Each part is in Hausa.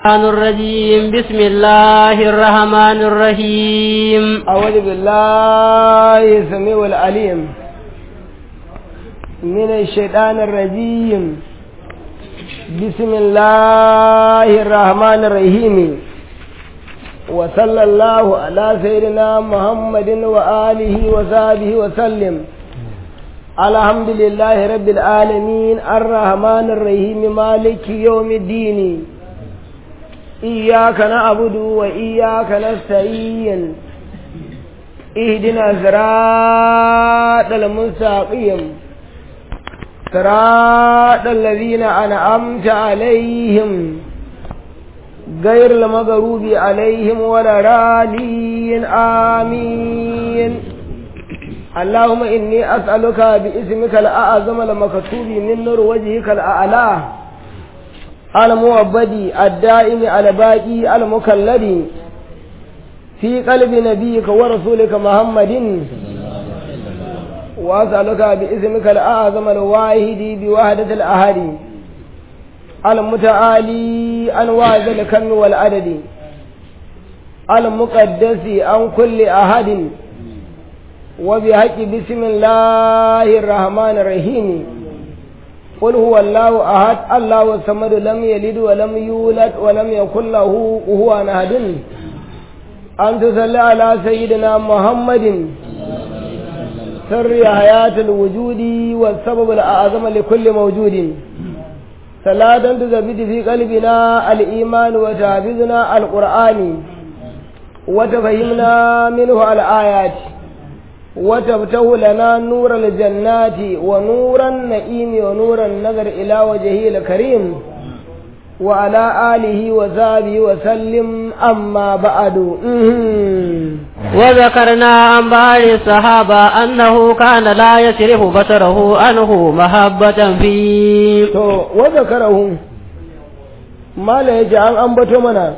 الرحمن الرجيم بسم الله الرحمن الرحيم أعوذ بالله السميع العليم من الشيطان الرجيم بسم الله الرحمن الرحيم وصلى الله على سيدنا محمد وآله وصحبه وسلم الحمد لله رب العالمين الرحمن الرحيم مالك يوم الدين إياك نعبد وإياك نستعين اهدنا صراط المستقيم صراط الذين أنعمت عليهم غير المغروب عليهم ولا رالين آمين اللهم إني أسألك باسمك الأعظم المكتوب من نور وجهك الأعلى المؤبدي الدائم الباقي المكلد في قلب نبيك ورسولك محمد وأسألك باسمك الأعظم الواحد بوحدة الأهل المتعالي عن واحد الكم والعدد المقدس عن كل أحد وبحق بسم الله الرحمن الرحيم قل هو الله أحد الله الصمد لم يلد ولم يولد ولم يكن له كفوا أحد أن تصلي على سيدنا محمد سر حياة الوجود والسبب الأعظم لكل موجود صلاة تزبد في قلبنا الإيمان وتحفظنا القرآن وتفهمنا منه الآيات وتفتح لنا نور الجنات ونور النعيم ونور النظر إلى وجهه الكريم وعلى آله وصحبه وسلم أما بعد وذكرنا عن بعض الصحابة أنه كان لا يصرف بصره عنه محبة فيه وذكره ما لا يجعل أنبت منا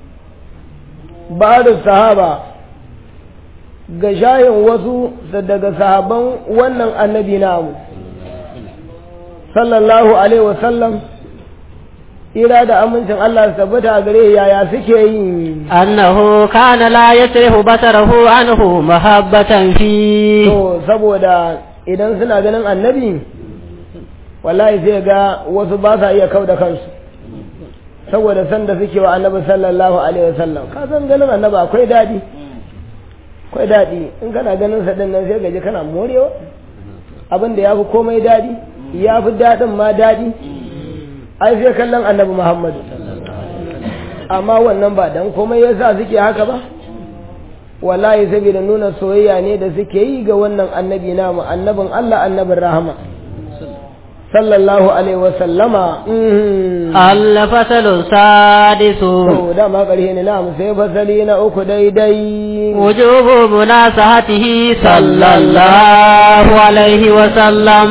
بعض الصحابة ga shayin wasu daga sahaban wannan annabi namu sallallahu alaihi wasallam ira da amincin Allah su tabbata a gare yaya suke yi annahu kana la yasrifu basarahu anhu mahabbatan fi to saboda idan suna ganin annabi wallahi sai ga wasu ba sa iya kauda kansu saboda san da suke wa annabi sallallahu alaihi wasallam ka san ganin annabi akwai dadi akwai daɗi in kana ganin sa nan sai gaji kana morewa abin da ya fi komai daɗi ya fi daɗin ma daɗi ai sai kallon annabi muhammadu amma wannan ba dan komai ya sa suke haka ba wallahi saboda nuna soyayya ne da suke yi ga wannan annabi namu annabin allah annabin rahama sallallahu alaihi wasallama الفصل السادس to dama ƙarshe ne na sai fasali na uku daidai وجوب مناصحته صلى الله عليه وسلم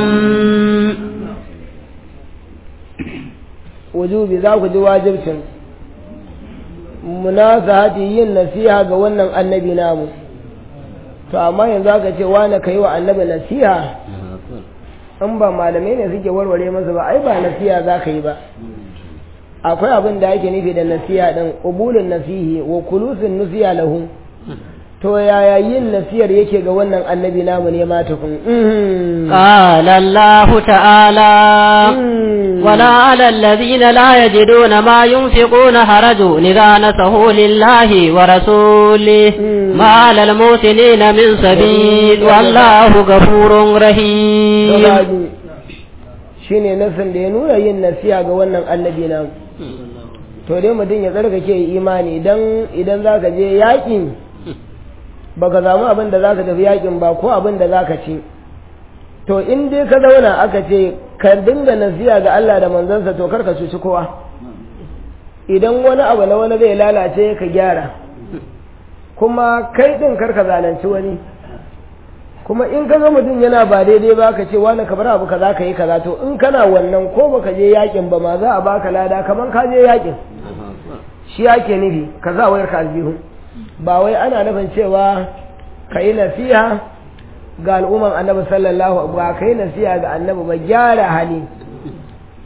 wujubi za ku ji wajibcin munasahati yin nasiha ga wannan annabi namu to amma yanzu aka ce wane kai wa annabi nasiha in ba malamai ne suke warware masa ba ai ba nasiha za ka yi ba akwai abin da ake nufi da nasiha din qubulun nasihi wa kulusun nusiya lahu to yaya yin nasiyar yake ga wannan annabi namu ne ma tukun قال الله تعالى ولا على الذين لا يجدون ما ينفقون حرج إذا نصحوا لله ورسوله ما على الموسنين من سبيل والله غفور رحيم shine nasin da ya nuna yin nasiha ga wannan annabi namu to dai mutum ya tsarkake imani idan idan zaka je yakin baka samu abin da zaka tafi yakin ba ko abin da zaka ci to in dai ka zauna aka ce ka dinga nasiha ga Allah da manzansa to karka cuci kowa idan wani abu na wani zai lalace ka gyara kuma kai din karka zalunci wani kuma in ka ga mutum yana ba daidai ba ka ce wani ka bar abu kaza ka yi kaza to in kana wannan ko baka je yakin ba ma za a baka lada kaman ka je yakin shi ake nufi ka za wayar ka aljihu ba wai ana nufin cewa ka yi nasiha ga al'umman annabi sallallahu ba ka yi nasiha ga annabi ba gyara hali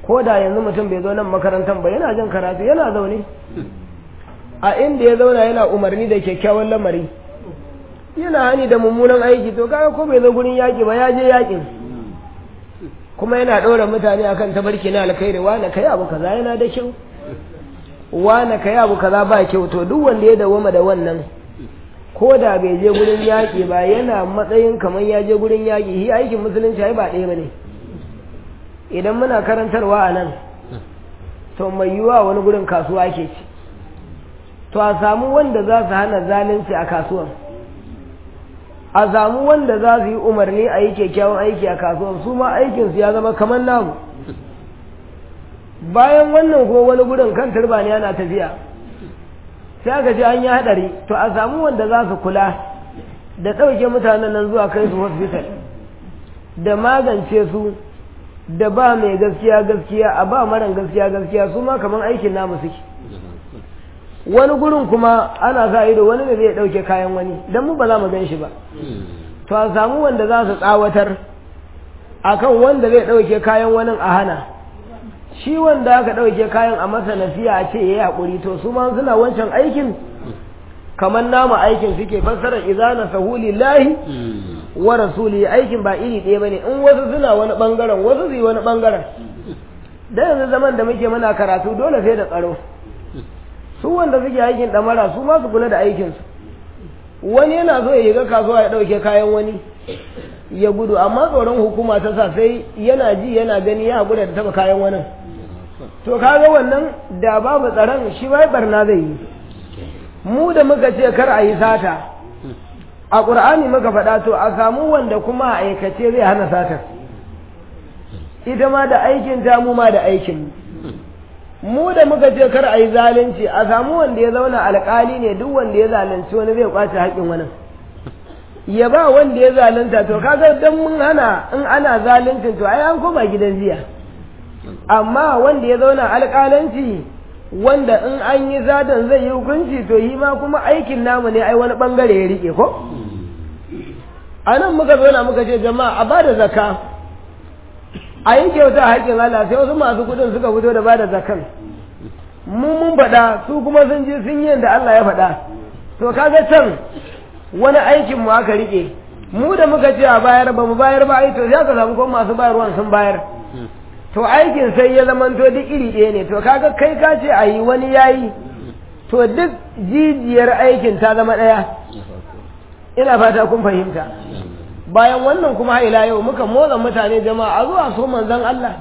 ko da yanzu mutum bai zo nan makarantar ba yana jin karatu yana zaune a inda ya zauna yana umarni da kyakkyawan lamari yana hani da mummunan aiki to kaga ko bai zo gurin yaƙi ba ya je yaƙin kuma yana ɗora mutane akan tabarki na alkhairi wane kai abu kaza yana da kyau wane kai abu kaza ba kyau to duk wanda ya dawoma da wannan ko da bai je gurin yaƙi ba yana matsayin kamar ya je gurin yaƙi shi aikin musulunci ai ba ɗaya ba ne idan muna karantarwa a nan to mai yiwuwa wani gurin kasuwa ke ci to a samu wanda za su hana zalunci a kasuwan a samu wanda za su yi umarni a yi kyakkyawan aiki a kasuwan su ma aikinsu ya zama kamar namu bayan wannan kuma wani gurin kan turba ne yana tafiya sai aka ce an yi haɗari to a samu wanda za su kula da ɗauke mutanen nan zuwa kai su hospital da magance su da ba mai gaskiya gaskiya a ba maran gaskiya gaskiya su ma kamar aikin namu suke wani gurin kuma ana sa ido wani da zai ɗauke kayan wani don mu ba za mu gan shi ba to a samu wanda za su tsawatar akan wanda zai ɗauke kayan wani a hana shi wanda aka ɗauke kayan a masa nasiya a ce ya yi haƙuri to su ma suna wancan aikin kamar nama aikin suke fassarar izana sahuli lahi wa rasuli aikin ba iri ɗaya bane in wasu suna wani ɓangaren wasu su yi wani ɓangaren da yanzu zaman da muke muna karatu dole sai da tsaro su wanda suke aikin ɗamara su ma su kula da aikinsu wani yana so ya yiga kasuwa ya ɗauke kayan wani ya gudu amma tsoron hukuma ta sa sai yana ji yana gani ya haƙura da taɓa kayan wani to kaga wannan da babu tsaron shi bai barna zai yi mu da muka ce kar a yi sata a ƙur'ani muka faɗa to a samu wanda kuma a aikace zai hana satar ita ma da aikin ta mu ma da aikin mu da muka ce kar a yi zalunci a samu wanda ya zauna alƙali ne duk wanda ya zalunci wani zai kwace haƙƙin wani ya ba wanda ya zalunta to kaga dan mun hana in ana zaluncin to ai an koma gidan jiya amma wanda ya zauna alƙalanci wanda in an yi zadan zai yi hukunci to yi ma kuma aikin namu ne ai wani bangare ya rike ko a nan muka zauna muka ce jama'a a bada zakka a yi kyauta haƙƙin Allah sai wasu masu kuɗin suka fito da bada zakkan mun mun faɗa su kuma sun ji sun yi da Allah ya faɗa to kaga can wani aikin mu aka rike mu da muka ce a bayar ba mu bayar ba ai to sai ka samu kuma masu bayarwan sun bayar to aikin sai ya zamanto duk iri ɗaya ne to kaga kai ka ce a yi wani yayi to duk jijiyar aikin ta zama ɗaya ina fata kun fahimta bayan wannan kuma ila yau muka motsa mutane jama'a a zuwa so manzon Allah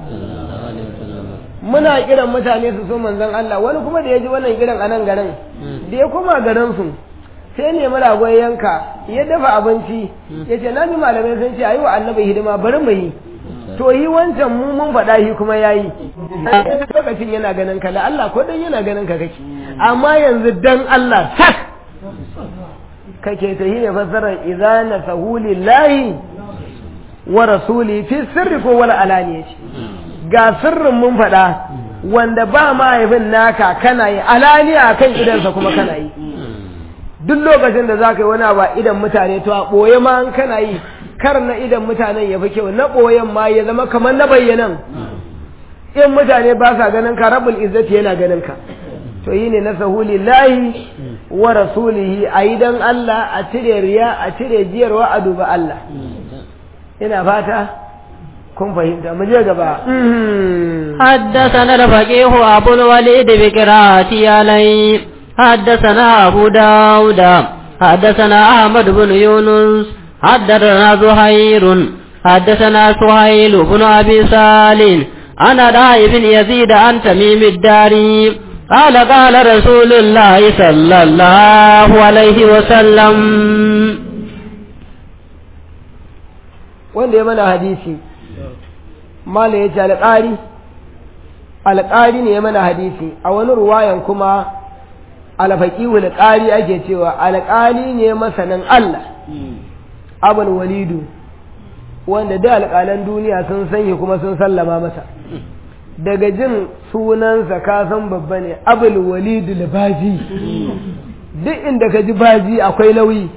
muna kiran mutane su so manzon Allah wani kuma da ya ji wannan kiran a nan garin da ya koma garin su sai nemi ragon yanka ya dafa abinci ya ce na ji malamai sun ce a yi wa annabi hidima bari mu yi to yi wancan mu mun faɗa shi kuma ya yi lokacin yana ganin ka da Allah ko dan yana ganin ka kake amma yanzu dan Allah sak kake ta yi ne fassarar idana sahulillahi wa rasuli fi sirri ko wala alaniyati ga sirrin mun faɗa wanda ba mahaifin naka kana yi alaniya kan idansa kuma kana yi duk lokacin da za ka yi wani abu idan mutane to a ɓoye ma an kana yi kar na idan mutanen ya fi kyau na ɓoyen ma ya zama kamar na bayyanan in mutane ba sa ganin ka rabul izzati yana ganin ka to yi ne na sahuli lahi wa rasulihi a yi don Allah a cire riya a cire jiyarwa a duba Allah ina fata kun fahimta mu je gaba حدثنا الفقيه أبو الوليد بقراءة عليه حدثنا أبو داود حدثنا أحمد بن يونس حدثنا زهير حدثنا سهيل بن أبي سالم أنا داعي بن يزيد عن تميم الداري قال قال رسول الله صلى الله عليه وسلم wanda ya mana hadisi mala ya ce alƙari alƙari ne ya mana hadisi a wani ruwayan kuma alfaƙiwul ƙari ake cewa alƙali ne masanin Allah abul walidu wanda da alƙalan duniya sun sanya kuma sun sallama masa daga jin sunansa ka san babba ne abul walidu baji duk inda ka ji baji akwai nauyi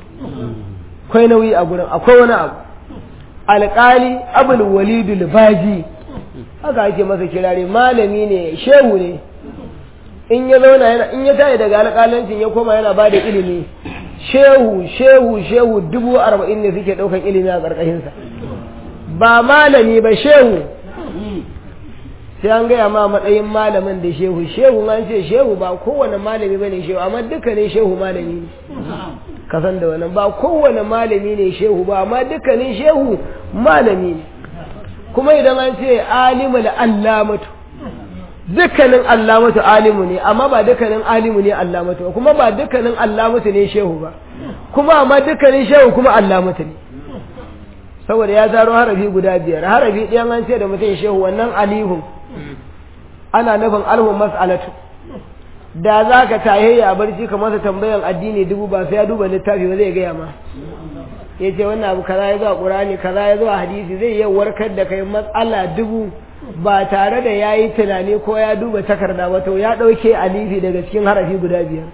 akwai nauyi a gurin akwai wani abu alƙali abul walidu baji haka ake masa kirari malami ne shehu ne in ya zauna yana in ya tayi daga alƙalancin ya koma yana ba da ilimi shehu shehu shehu dubu arba'in ne suke ɗaukan ilimi a ƙarƙashinsa ba malami ba shehu sai an gaya ma matsayin malamin da shehu shehu an ce shehu ba kowane malami ba ne shehu amma dukkanin shehu malami ne ka san da wannan ba kowane malami ne shehu ba amma dukkanin shehu malami ne kuma idan an ce alimul allamatu dukkanin allamatu alimu ne amma ba dukkanin alimu ne allamatu kuma ba dukkanin allamatu ne shehu ba kuma amma dukkanin shehu kuma allamatu ne saboda ya zaro harafi guda biyar harafi ɗayan an ce da mutum shehu wannan alihun ana nufin alhun mas'alatu da za ka tahiyya a barci ka masa tambayan addini dubu ba sai ya duba littafi ba zai gaya ma ya ce wannan abu kaza ya zo a ƙurani kaza ya zo a hadisi zai iya warkar da kai matsala dubu ba tare da ya yi tunani ko ya duba takarda ba to ya ɗauke alifi daga cikin harafi guda biyar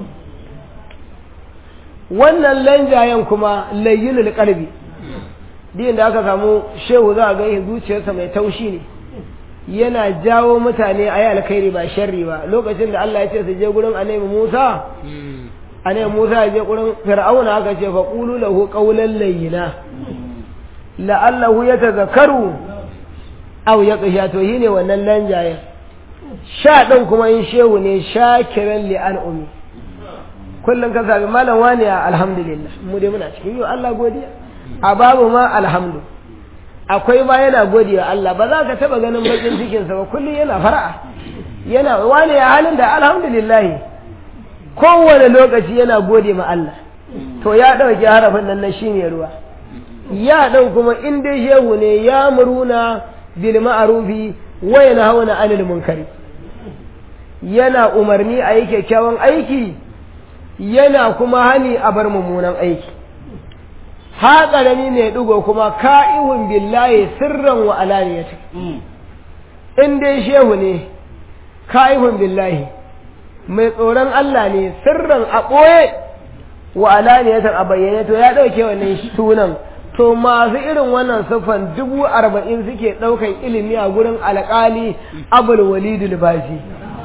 wannan lanjayen kuma layyinul qalbi din da aka samu shehu za a ga zuciyarsa mai taushi ne yana jawo mutane a yi alkhairi ba sharri ba lokacin da Allah ya ce su je gurin annabi Musa annabi Musa ya je gurin Fir'auna aka ce fa qulu lahu qawlan layyina la'allahu yatazakkaru aw yaqsha to shine wannan lanjaye sha din kuma in shehu ne shakiran li an'umi kullum ka sabi malam wani alhamdulillah mu dai muna cikin yau Allah godiya a babu ma alhamdu akwai ma yana gode wa Allah ba za ka taba ganin bakin cikinsa ba kullum yana fara'a yana wani ya halin da alhamdulillah kowane lokaci yana gode ma Allah to ya ɗauki harafin nan na shine ruwa ya ɗau kuma in dai shehu ne ya muruna bil ma'rufi wa yanhauna 'anil munkari yana umarni a yi kyakkyawan aiki yana kuma hani a bar mummunan aiki ha ƙarami mai ɗigo kuma ka'ihun billahi sirran wa alaniyata in dai shehu ne ka'ihun billahi mai tsoron Allah ne sirran a ɓoye wa alaniyatan a bayyane to ya ɗauke wannan sunan to masu irin wannan siffan dubu arba'in suke ɗaukan ilimi a gurin alƙali abul walidul baji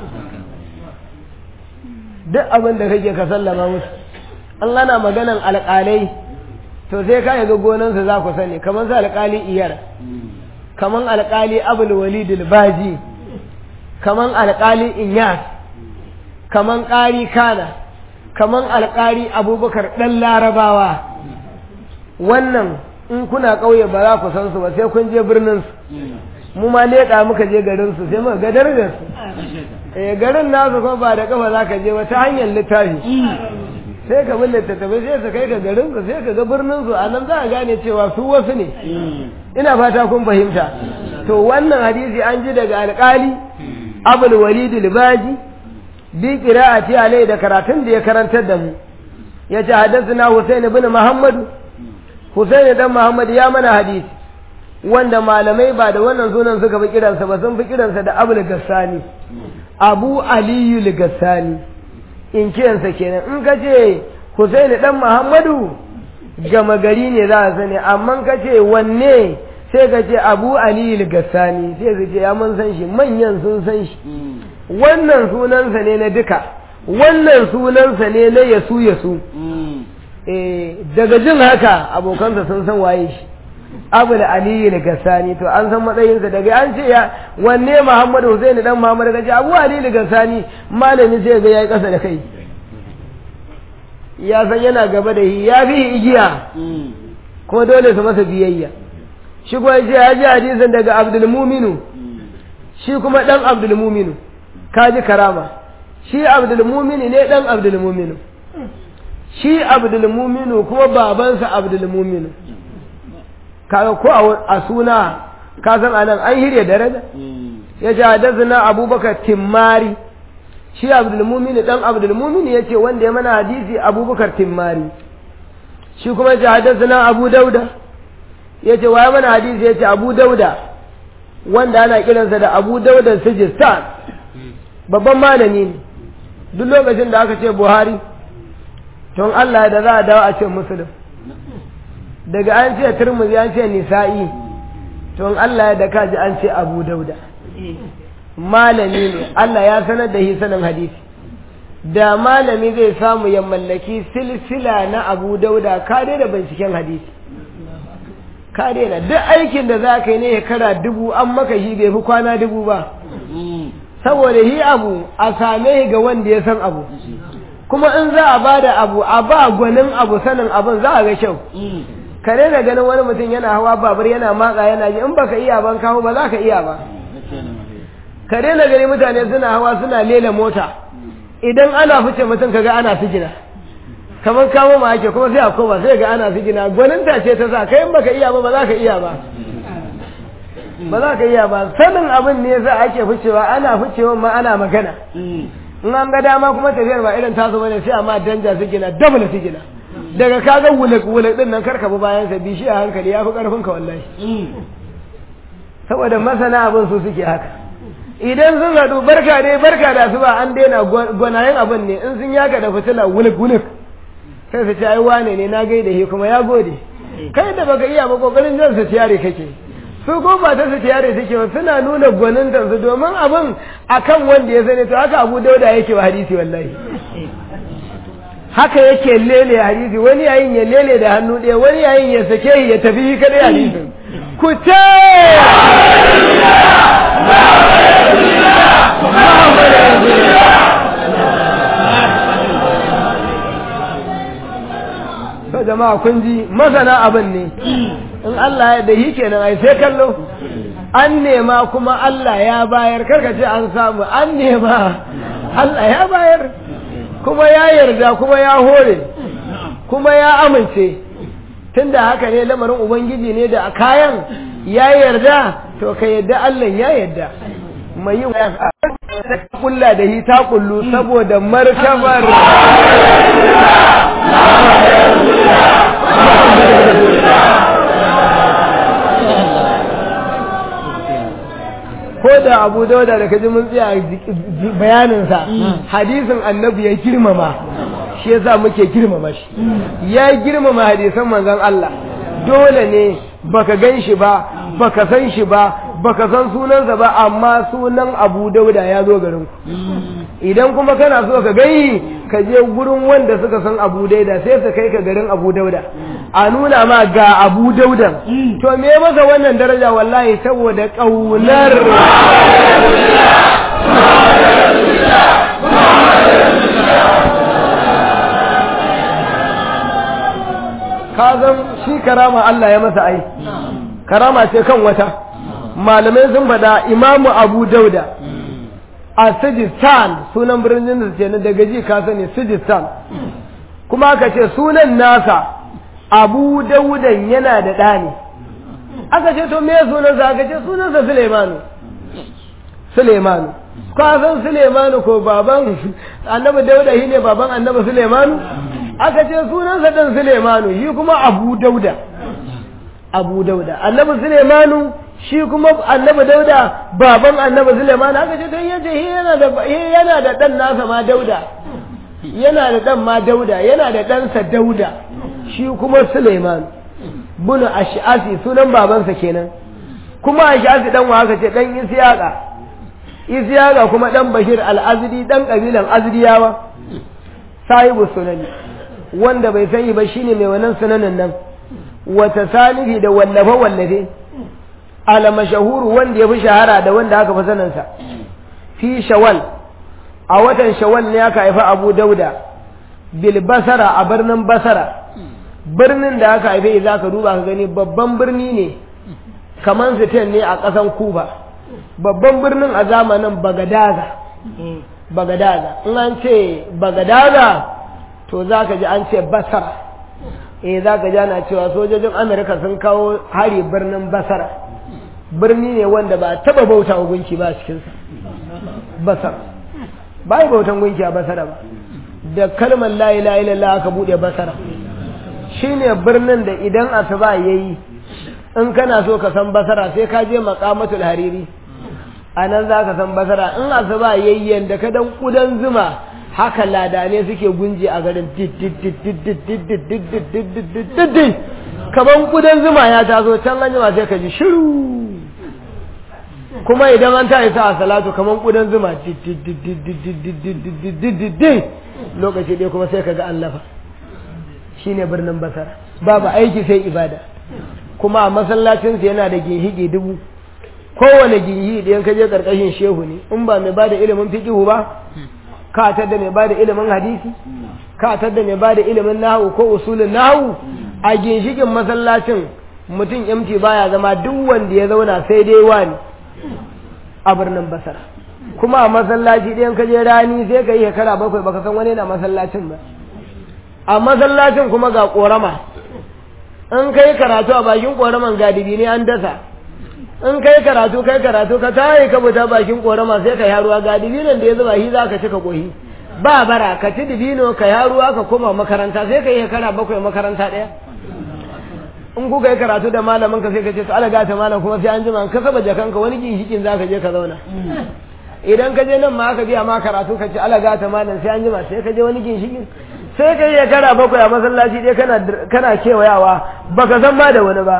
duk abin da kake ka sallama musu an gana maganan alƙalai to sai ka yaga gonansa za ku sani kamar su alƙali iyar kamar alƙali abul walidul baji kamar alƙali inyas kamar ƙari kana kamar alƙali abubakar ɗan larabawa wannan in kuna ƙauye ba za ku san su ba sai kun je birnin su mu ma leƙa muka je garin su sai muka ga darajar su eh garin nasu kuma ba da kafa za ka je ba ta hanyar littafi sai ka bi littattafai sai su kai ka garin su sai ka ga birnin su a nan za a gane cewa su wasu ne ina fata kun fahimta to wannan hadisi an ji daga alƙali abul walid al-baji bi qira'ati alai da karatun da ya karantar da mu yace hadathana husain ibn muhammad husain dan muhammad ya mana hadisi wanda malamai ba da wannan sunan suka fi kiransa ba sun fi kiransa da abul gassani abu aliyu gassani in kiransa kenan in ka ce husaini dan muhammadu gama gari ne za a sani amma ka ce wanne sai ka ce abu aliyu gassani sai su ce ya mun san shi manyan sun san shi wannan sunansa ne na duka wannan sunansa ne na yasu yasu daga jin haka abokansa sun san waye shi abu da aliyu da gassani to an san matsayinsa daga an ce ya wanne muhammadu husaini dan muhammadu kace abu aliyu da gassani malami sai ga yayi kasa da kai ya san yana gaba da shi ya fi igiya kuma dole su masa biyayya shi kuma ce ya ji hadisin daga abdul muminu shi kuma dan abdul muminu kaji karama shi abdul muminu ne dan abdul muminu shi abdul muminu kuma babansa abdul muminu kaga ko a suna ka san anan an hirya daraja ya ce hadasana abubakar timmari shi abdulmumini dan abdulmumini ya ce wanda ya mana hadisi abubakar timmari shi kuma ya ce hadasana abu dauda ya ce waye mana hadisi ya ce abu dauda wanda ana kiransa da abu dauda sijistan babban malami ne duk lokacin da aka ce buhari don allah da za a dawo a ce musulun daga an ce turmuzi an ce nisa'i to in Allah ya da kaji an ce Abu Dauda malami ne Allah ya sanar da shi sanin hadisi da malami zai samu ya mallaki silsila na Abu Dauda ka da binciken hadisi ka daina duk aikin da za ka yi ne ya kara dubu an maka shi bai fi kwana dubu ba saboda yi abu a same ga wanda ya san abu kuma in za a bada abu a ba gwanin abu sanin abin za a ga kyau ka daina ganin wani mutum yana hawa babur yana matsa yana ji in baka iya ban kawo ba za ka iya ba ka daina gani mutane suna hawa suna lela mota idan ana fice mutum kaga ana sigina kamar kamo ma ake kuma sai a koma sai ga ana sigina gwanin ta ce ta sa kai in baka iya ba ba za ka iya ba ba za ka iya ba sanin abin ne yasa ake ficewa ana ficewa ma ana magana in an ga dama kuma tafiyar ba irin taso bane sai amma danja sigina double sigina daga kaga wulak wulak din nan karka bi bayan sa bishi a hankali yafi karfin ka wallahi saboda masana abin su suke haka idan sun haɗu barka dai barka da su ba an daina gwanayen abin ne in sun yaka da fitila wulak wulak sai su ce ai wane ne na gaida shi kuma ya gode kai da baka iya ba kokarin jan su tiyare kake su ko ba ta su tiyare suke ba suna nuna gwanin su domin abin akan wanda ya sani to haka Abu Dauda yake wa hadisi wallahi haka yake lele hadisi wani yayin ya lele da hannu ɗaya wani yayin ya sake shi ya tafi kadai hadisin ku ce to jama'a kun ji masana abin ne in Allah ya da yi kenan ai sai kallo an nema kuma Allah ya bayar karka ce an samu an nema Allah ya bayar kuma ya yarda kuma ya hore kuma ya amince tunda haka ne lamarin ubangiji ne da kayan ya yarda to ka yarda Allah ya yarda mai yi kulla da hi ta kullu saboda markabar ko da abu dauda da kaji mun tsaya bayaninsa hadisin annabi ya girmama shi yasa muke girmama shi ya girmama hadisan manzon Allah dole ne baka gan shi ba baka san shi ba baka san sunansa ba amma sunan abu dauda ya zo garin ku idan kuma kana so ka gani ka je gurin wanda suka san abu dauda sai su kai ka garin abu dauda a nuna ma ga abu daudan to me masa wannan daraja wallahi saboda ƙaunar ka zan shi karama Allah ya masa ai karama ce kan wata malamai sun faɗa imamu abu dauda a sijistan sunan birnin da ce na daga ji ka sani sijistan kuma aka ce sunan nasa abu daudan yana da ɗa ne aka ce to me sunansa aka ce sunansa suleimanu suleimanu ka san suleimanu ko baban annabi dauda shi ne baban annabi suleimanu aka ce sunansa ɗan suleimanu shi kuma abu dauda abu dauda annabi suleimanu shi kuma annabi dauda baban annabi suleimanu aka ce to yace yana da yana da ɗan nasa ma dauda yana da ɗan ma dauda yana da ɗansa dauda shi kuma Suleiman bunu Ash'asi sunan babansa kenan kuma Ash'asi dan wa aka ce dan Isyaqa Isyaqa kuma dan Bashir al-Azdi dan kabilan Azdiyawa sahibu sunani wanda bai sani ba shine mai wannan sunanin nan wata salihi da wallafe wallafe ala mashahuru wanda ya fi shahara da wanda aka fi saninsa fi shawal a watan shawal ne aka haifa Abu Dauda bil basara a birnin basara birnin da aka haife za ka duba ka gani babban birni ne kamar sitin ne a ƙasan kuba babban birnin a zamanin bagadaza bagadaza in an ce bagadaza to za ka ji an ce basara eh za ka ji ana cewa sojojin amurka sun kawo hari birnin basara birni ne wanda ba taba bauta wa gunki ba a cikinsa basara ba yi bautan gunki a basara ba da kalmar la ilaha illallah aka bude basara shine birnin da idan asuba yayi in kana so ka san basara sai ka je maqamatul hariri anan za ka san basara in asuba yayi yanda ka dan kudan zuma haka ladane suke gunji a garin kaman kudan zuma ya tazo can an jima sai ka ji shiru kuma idan an ta isa a salatu kamar kudan zuma lokaci ɗaya kuma sai ka ga allafa shi ne birnin basara babu aiki sai ibada kuma a masallacinsa yana da ginhigi dubu kowane ginhi idan ka je ƙarƙashin shehu ne in ba mai ba da ilimin fiƙihu ba ka da mai ba da ilimin hadisi ka da mai ba da ilimin nahu ko usulin nahu a ginshikin masallacin mutum yamci baya zama duk wanda ya zauna sai dai wani a birnin basara kuma a masallaci ɗayan ka je rani sai ka yi shekara bakwai baka san wani na masallacin ba a masallacin kuma ga ƙorama in kai karatu a bakin ƙoraman gadibi ne an dasa in kai karatu kai karatu ka tayi ka buta bakin ƙorama sai ka yaruwa gadibi nan da ya zuba shi za ka ci ka kohi ba bara ka ci dibino ka yaruwa ka koma makaranta sai ka yi shekara bakwai makaranta ɗaya in kuka yi karatu da malamin ka sai ka ce to ala gata malam kuma sai an jima ka saba jakanka wani ginshikin za ka je ka zauna idan ka je nan ma aka biya ma karatu ka ce ala gata malam sai an jima sai ka je wani ginshikin sai ka yi shekara bakwai a masallaci dai kana kana kewayawa baka san ma da wani ba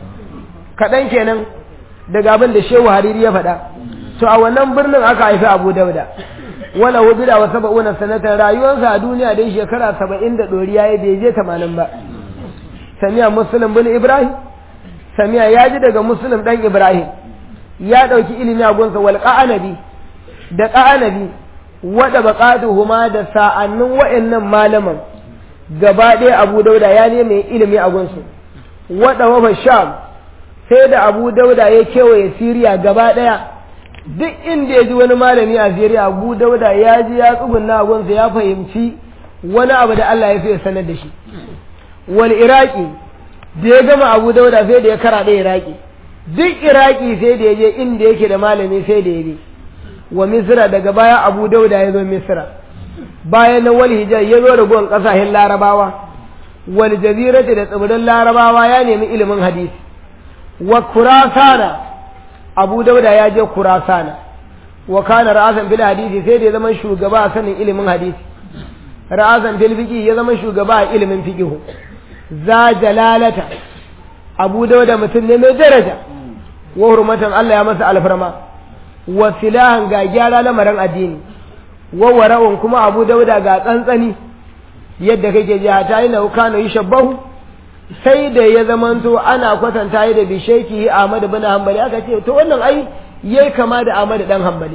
kaɗan kenan daga abin da shehu hariri ya faɗa to a wannan birnin aka haifi abu dauda wala wubida wa saba'una sanatan rayuwarsa a duniya dai shekara saba'in da ɗoriya ya bai je tamanin ba samiya muslim bin ibrahim samiya ya ji daga muslim dan ibrahim ya ɗauki ilimi a gunsa wal ƙa'anabi da ƙa'anabi wada baƙatuhuma da sa'annin wa'annan malaman gaba ɗaya abu dauda ya neme ilimi a gunsu wada wafa sham sai da abu dauda ya kewaye siriya gaba ɗaya duk inda ya ji wani malami a siriya abu dauda ya ji ya tsugunna a gunsa ya fahimci wani abu da allah ya fi sanar da shi wal iraki da ya gama abu dauda sai da ya kara da iraki duk iraki sai da ya je inda yake da malami sai da ya je wa misira daga baya abu dauda ya zo misira bayan na wal hijar ya zo da gon kasashen larabawa wal jazirati da tsibirin larabawa ya nemi ilimin hadisi wa kurasana abu dauda ya je kurasana wa kana ra'asan fil hadisi sai da ya zama shugaba a sanin ilimin hadisi ra'asan fil fiqh ya zama shugaba a ilimin fiqh za jalalata abu dauda mutum ne mai daraja wa hurmatan Allah ya masa alfarma wa silahan ga gyara lamarin addini wa wara'un kuma abu dauda ga tsantsani yadda kake ji ta yi na kana yi shabbahu sai da ya zamanto ana kwatanta yi da bisheki Ahmad bin Hanbali aka ce to wannan ai yayi kama da Ahmad dan Hanbali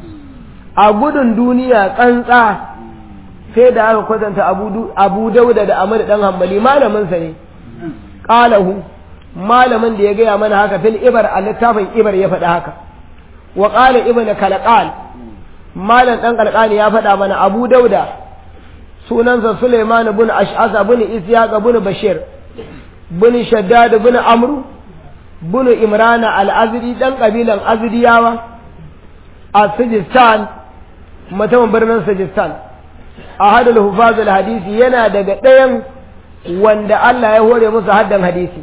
a gudun duniya tsantsa sai da aka kwatanta abu dauda da amur dan hambali malaminsa ne ƙalahu malamin da ya gaya mana haka fil ibar a littafin ibar ya faɗi haka wa ƙala ibn kalqal malam dan kalqani ya faɗa mana abu dauda sunansa suleiman bin ash'asa bin isyaq bin bashir bin shaddad bin amru bin imrana al-azri dan kabilan azriyawa a sijistan mutumin birnin sijistan ahadul hufazul hadisi yana daga ɗayan wanda Allah ya hore musu haddan hadisi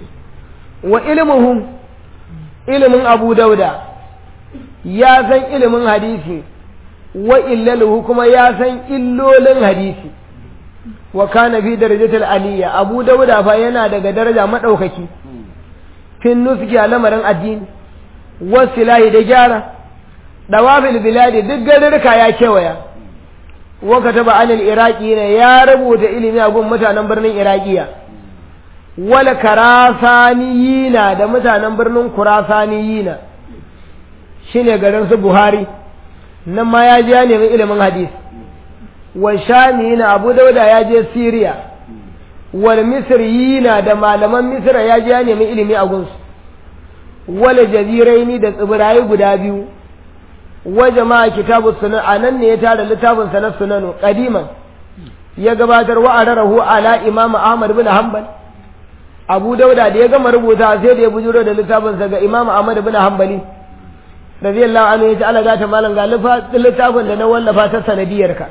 wa ilmuhum ilimin Abu Dauda ya san ilimin hadisi wa illaluhu kuma ya san illolin hadisi wa kana fi darajatul aliyya Abu Dauda fa yana daga daraja madaukaki fin nuski a lamarin addini wasilahi da gyara dawafil biladi duk garirka ya kewaya وكتب عن العراقيين يا ربوت إلمي أقول متى نمبرن إراقية ولا كراسانيين ده متى نمبرن كراسانيين شنو قرن بخاري نما يجاني من إلم حديث والشاميين أبو داود يجي سيريا والمصريين ده malaman misra ya ji ya nemi ilimi a gunsu wala jaziraini da tsibirai guda biyu wa jama'a kitabu sunan anan ne ya tara littafin sa na sunanu qadiman ya gabatar wa ararahu ala imam ahmad bin hanbal abu dauda da ya gama rubuta sai da ya bujuro da littafin sa ga imam ahmad bin hanbali radiyallahu anhu yace Allah gata malam ga littafin da na wallafa ta sanadiyar ka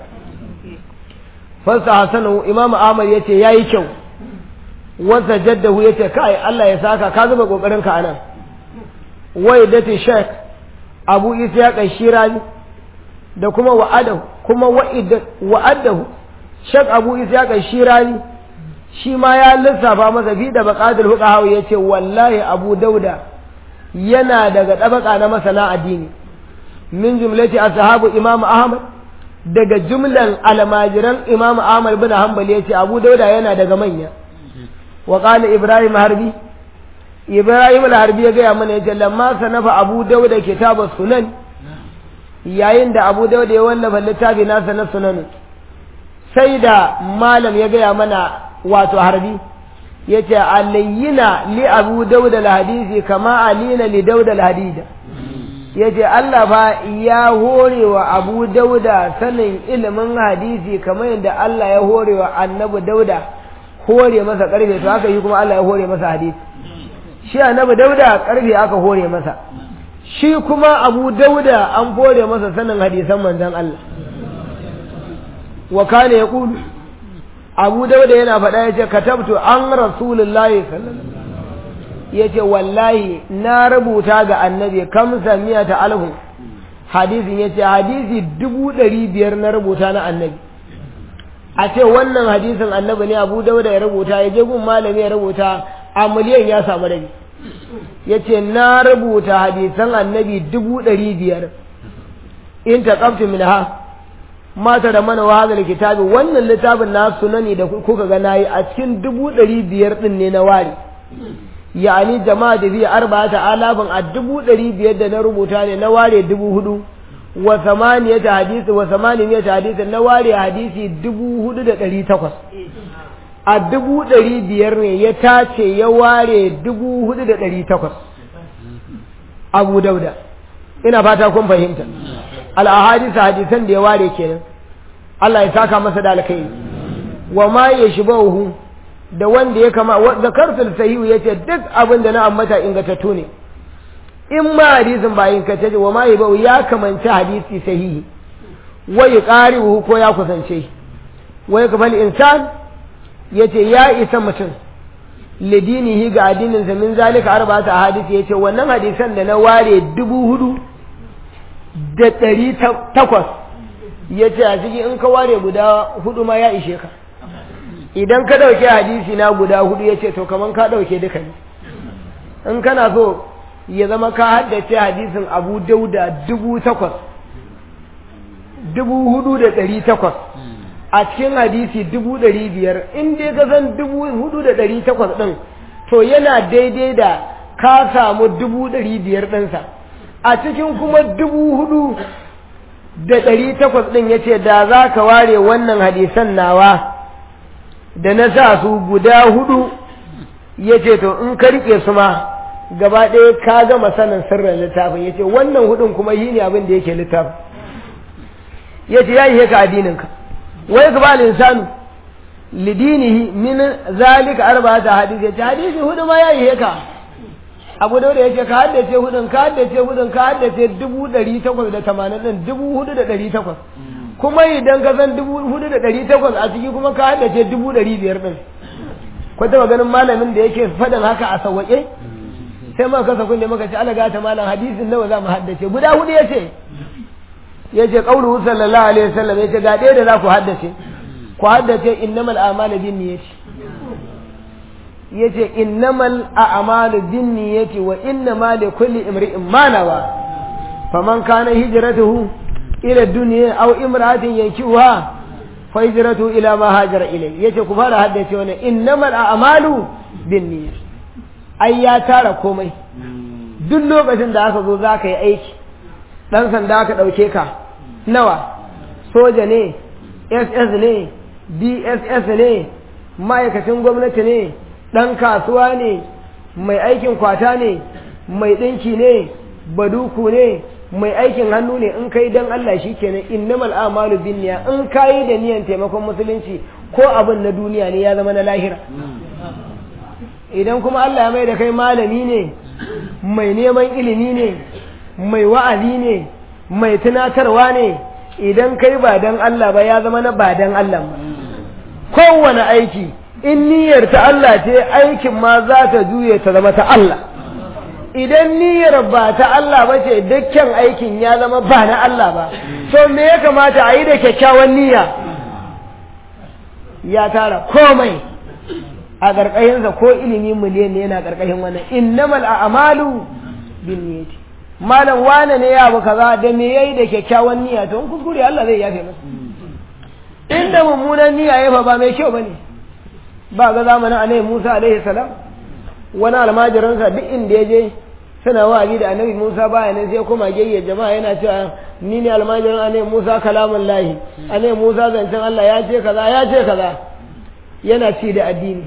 fasa hasanu imam ahmad yace yayi kyau wasa jaddahu yace kai Allah ya saka ka zuba kokarin ka anan wai dati sheikh abu isa ya shirani da kuma wa'adahu kuma wa'adahu shek abu isa ya shirani shi ma ya lissafa masa fi da baƙadar hukahawa ya ce wallahi abu dauda yana daga ɗabaka na masana addini min jumlati ashabu imam ahmad daga jumlan almajiran imam ahmad bin hanbali yace abu dauda yana daga manya wa qala ibrahim harbi ibrahim al-harbi ya gaya mana yace lamma sanafa abu dauda kitabus sunan yayin da abu dauda ya wallafa littafi nasa na sunan sai da malam ya gaya mana wato harbi yace alayyina li abu dauda al-hadisi kama alina li dauda al-hadida yace Allah fa ya hore wa abu dauda sanin ilimin hadisi kamar yadda Allah ya hore wa annabi dauda hore masa karfe to haka yi kuma Allah ya hore masa hadisi shi annabi dauda karfe aka hore masa shi kuma abu dauda an hore masa sanin hadisan manzon Allah wa kana yaqulu abu dauda yana faɗa yace katabtu an rasulullahi sallallahu yace wallahi na rubuta ga annabi kamsa miyata alhu hadisin yace hadisi dubu ɗari biyar na rubuta na annabi a ce wannan hadisin annabi ne abu dauda ya rubuta ya je gun malami ya rubuta a miliyan ya samu rabi ya ce na rubuta hadisan annabi dubu ɗari biyar in ta ƙafti min ha mata da mana wahazar kitabi wannan littafin na sunani da kuka ga nayi a cikin dubu ɗari biyar ɗin ne na ware yani jama'a da biya arba ta alafin a dubu ɗari biyar da na rubuta ne na ware dubu hudu wa samaniyata hadisi wa samaniyata hadisi na ware hadisi dubu hudu da ɗari takwas a dubu ɗari biyar ne ya tace ya ware dubu hudu da ɗari takwas abu dauda ina fata kun fahimta al'ahadisa hadisan da ya ware kenan Allah ya saka masa da alkai wa ma ya shi da wanda ya kama zakartul sahihu yace duk abin da na ambata ingantattu ne in ma hadisin ba ingantacce wa ma ya ya kamanci hadisi sahihi wa yuqaribu ko ya kusance wa yakfal insan yace ya isa mutum lidinihi ga addinin sa min zalika arba'ata hadisi yace wannan hadisan da na ware dubu hudu da ɗari takwas yace a cikin in ka ware guda hudu ma ya ishe ka idan ka ɗauke hadisi na guda hudu yace to kaman ka ɗauke duka ne in kana so ya zama ka haddace hadisin abu dauda dubu takwas dubu hudu da ɗari takwas a cikin hadisi dubu ɗari biyar in dai ka san dubu hudu da ɗari takwas ɗin to yana daidai da ka samu dubu ɗari biyar ɗinsa a cikin kuma dubu hudu da ɗari takwas ɗin ya ce da za ka ware wannan hadisan nawa da na sa su guda hudu ya ce to in ka riƙe su ma gaba ɗaya ka gama sanin sirrin littafin ya ce wannan hudun kuma yi ne abin da yake littafin ya ce ya yi ka addininka wai ka ba linsanu lidinihi min zalika arba'ata hadisi ya ce hadisi hudu ma ya yi ka abu da ya ce ka haddace hudun ka haddace hudun ka haddace dubu ɗari takwas da tamanin ɗin dubu hudu da ɗari takwas kuma idan ka san dubu hudu da ɗari takwas a ciki kuma ka haddace dubu ɗari biyar ɗin ko taɓa ganin malamin da yake faɗin haka a sauwaƙe sai muka kasa kunne muka ce ala gata malam hadisin nawa za mu haddace guda hudu ya ce ya ce ƙauru sallallahu alaihi wasallam ya ce ga ɗaya da za ku haddace ku haddace innamal a'malu bin niyyati ya ce innamal a'malu bin niyyati wa innama li kulli imri'in ma nawa faman kana hijratuhu ila dunya aw imra'atin yankihuha fa hijratuhu ila ma hajara ilay yace ku fara haddace wannan innamal a'malu bin niyyati ai ya tara komai duk lokacin da aka zo za ka yi aiki ɗan sanda aka ɗauke ka nawa soja ne ss ne dss ne ma'aikacin gwamnati ne ɗan kasuwa ne mai aikin kwata ne mai ɗinki ne baduku ne mai aikin hannu ne in kai don Allah shi kenan innamal amalu bin niyya in kayi da niyan taimakon musulunci ko abin na duniya ne ya zama na lahira idan kuma Allah ya mai da kai malami ne mai neman ilimi ne mai wa'azi ne mai tunatarwa ne idan kai ba dan Allah ba ya zama na ba dan Allah ba kowane aiki in niyyar ta Allah ce aikin ma za ta juye ta zama ta Allah idan niyyar ba ta Allah ba ce dukkan aikin ya zama ba na Allah ba so me ya kamata a yi da kyakkyawan niyya ya tara komai a ƙarƙashinsa ko ilimi miliyan ne yana ƙarƙashin wannan innamal a'malu bin niyyati malam wane ne ya abu kaza da me yayi da kyakkyawan niyya to in kuskure Allah zai yafe masa inda mummunan niyya ya fa ba mai kyau bane ba ga zamanin annabi Musa alaihi salam wani almajiransa duk inda ya je suna wa'azi da annabi Musa baya nan sai kuma gayya jama'a yana cewa ni ne almajirin annabi Musa kalamun lahi annabi Musa zancen Allah ya ce kaza ya ce kaza yana ci da addini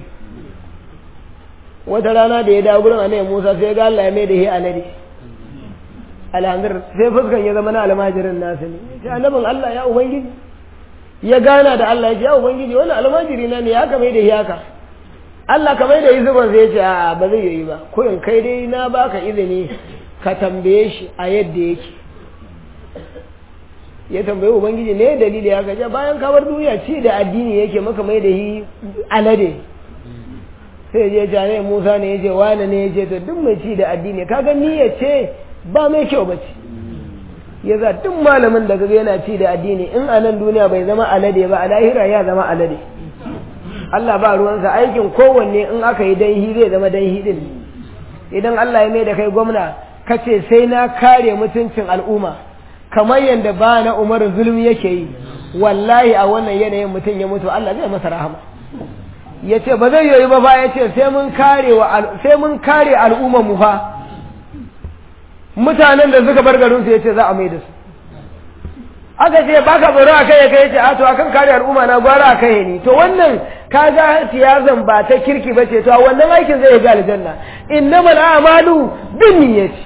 wata rana da ya dawo gurin annabi Musa sai ga Allah ya mai da shi alade alhamdulillah sai fuskan ya zama na almajirin nasu ne sai annabin Allah ya ubangiji ya gana da Allah ya ce ya ubangiji wannan almajiri na ne ya kame da shi haka Allah kamar da yi zuban zai ce a ba zai yi ba kurin kai dai na baka izini ka tambaye shi a yadda yake ya tambaye ubangiji ne dalili ya gaja bayan kawar duniya ci da addini yake maka mai da yi alade sai je ja ne Musa ne yace wani ne yace to duk mai ci da addini kaga ni ya ce ba mai kyau ba ce ya za duk malamin da kaga yana ci da addini in a nan duniya bai zama alade ba a lahira ya zama alade Allah ba ruwansa aikin kowanne in aka yi danhi zai zama danhi din idan Allah ya mai da kai gwamna kace sai na kare mutuncin al'umma kamar yadda ba na Umar zulmi yake yi wallahi a wannan yanayin mutum ya mutu Allah zai masa rahama ya ce ba zai yoyi ba ba ya ce sai mun kare wa sai mun kare al'ummar mu fa mutanen da suka bar garin su yace za a mai da su aka ce baka tsoro a kai kai yace a to akan kare al'umma na gwara a kai ni to wannan kaga siyasan ba ta kirki bace to wannan aikin zai ga aljanna innamal a'malu binniyati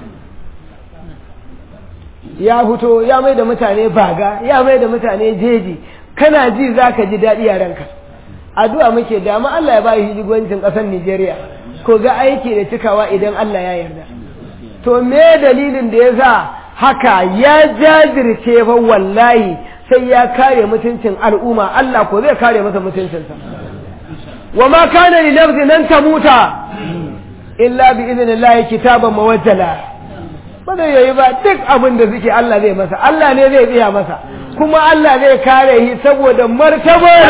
ya fito ya mai da mutane baga ya mai da mutane jeji kana ji zaka ji daɗi a ranka addu'a muke da ma Allah ya ba shi jigoncin ƙasar Nijeriya ko ga aiki da cikawa idan Allah ya yarda to me dalilin da ya sa haka ya jajirce fa wallahi sai ya kare mutuncin al'umma Allah ko zai kare masa mutuncinsa wa ma kana li nafsin an tamuta illa bi idnillahi kitaban mawajjala ba zai yayi ba duk abin da suke Allah zai masa Allah ne zai biya masa kuma Allah zai kare shi saboda martabar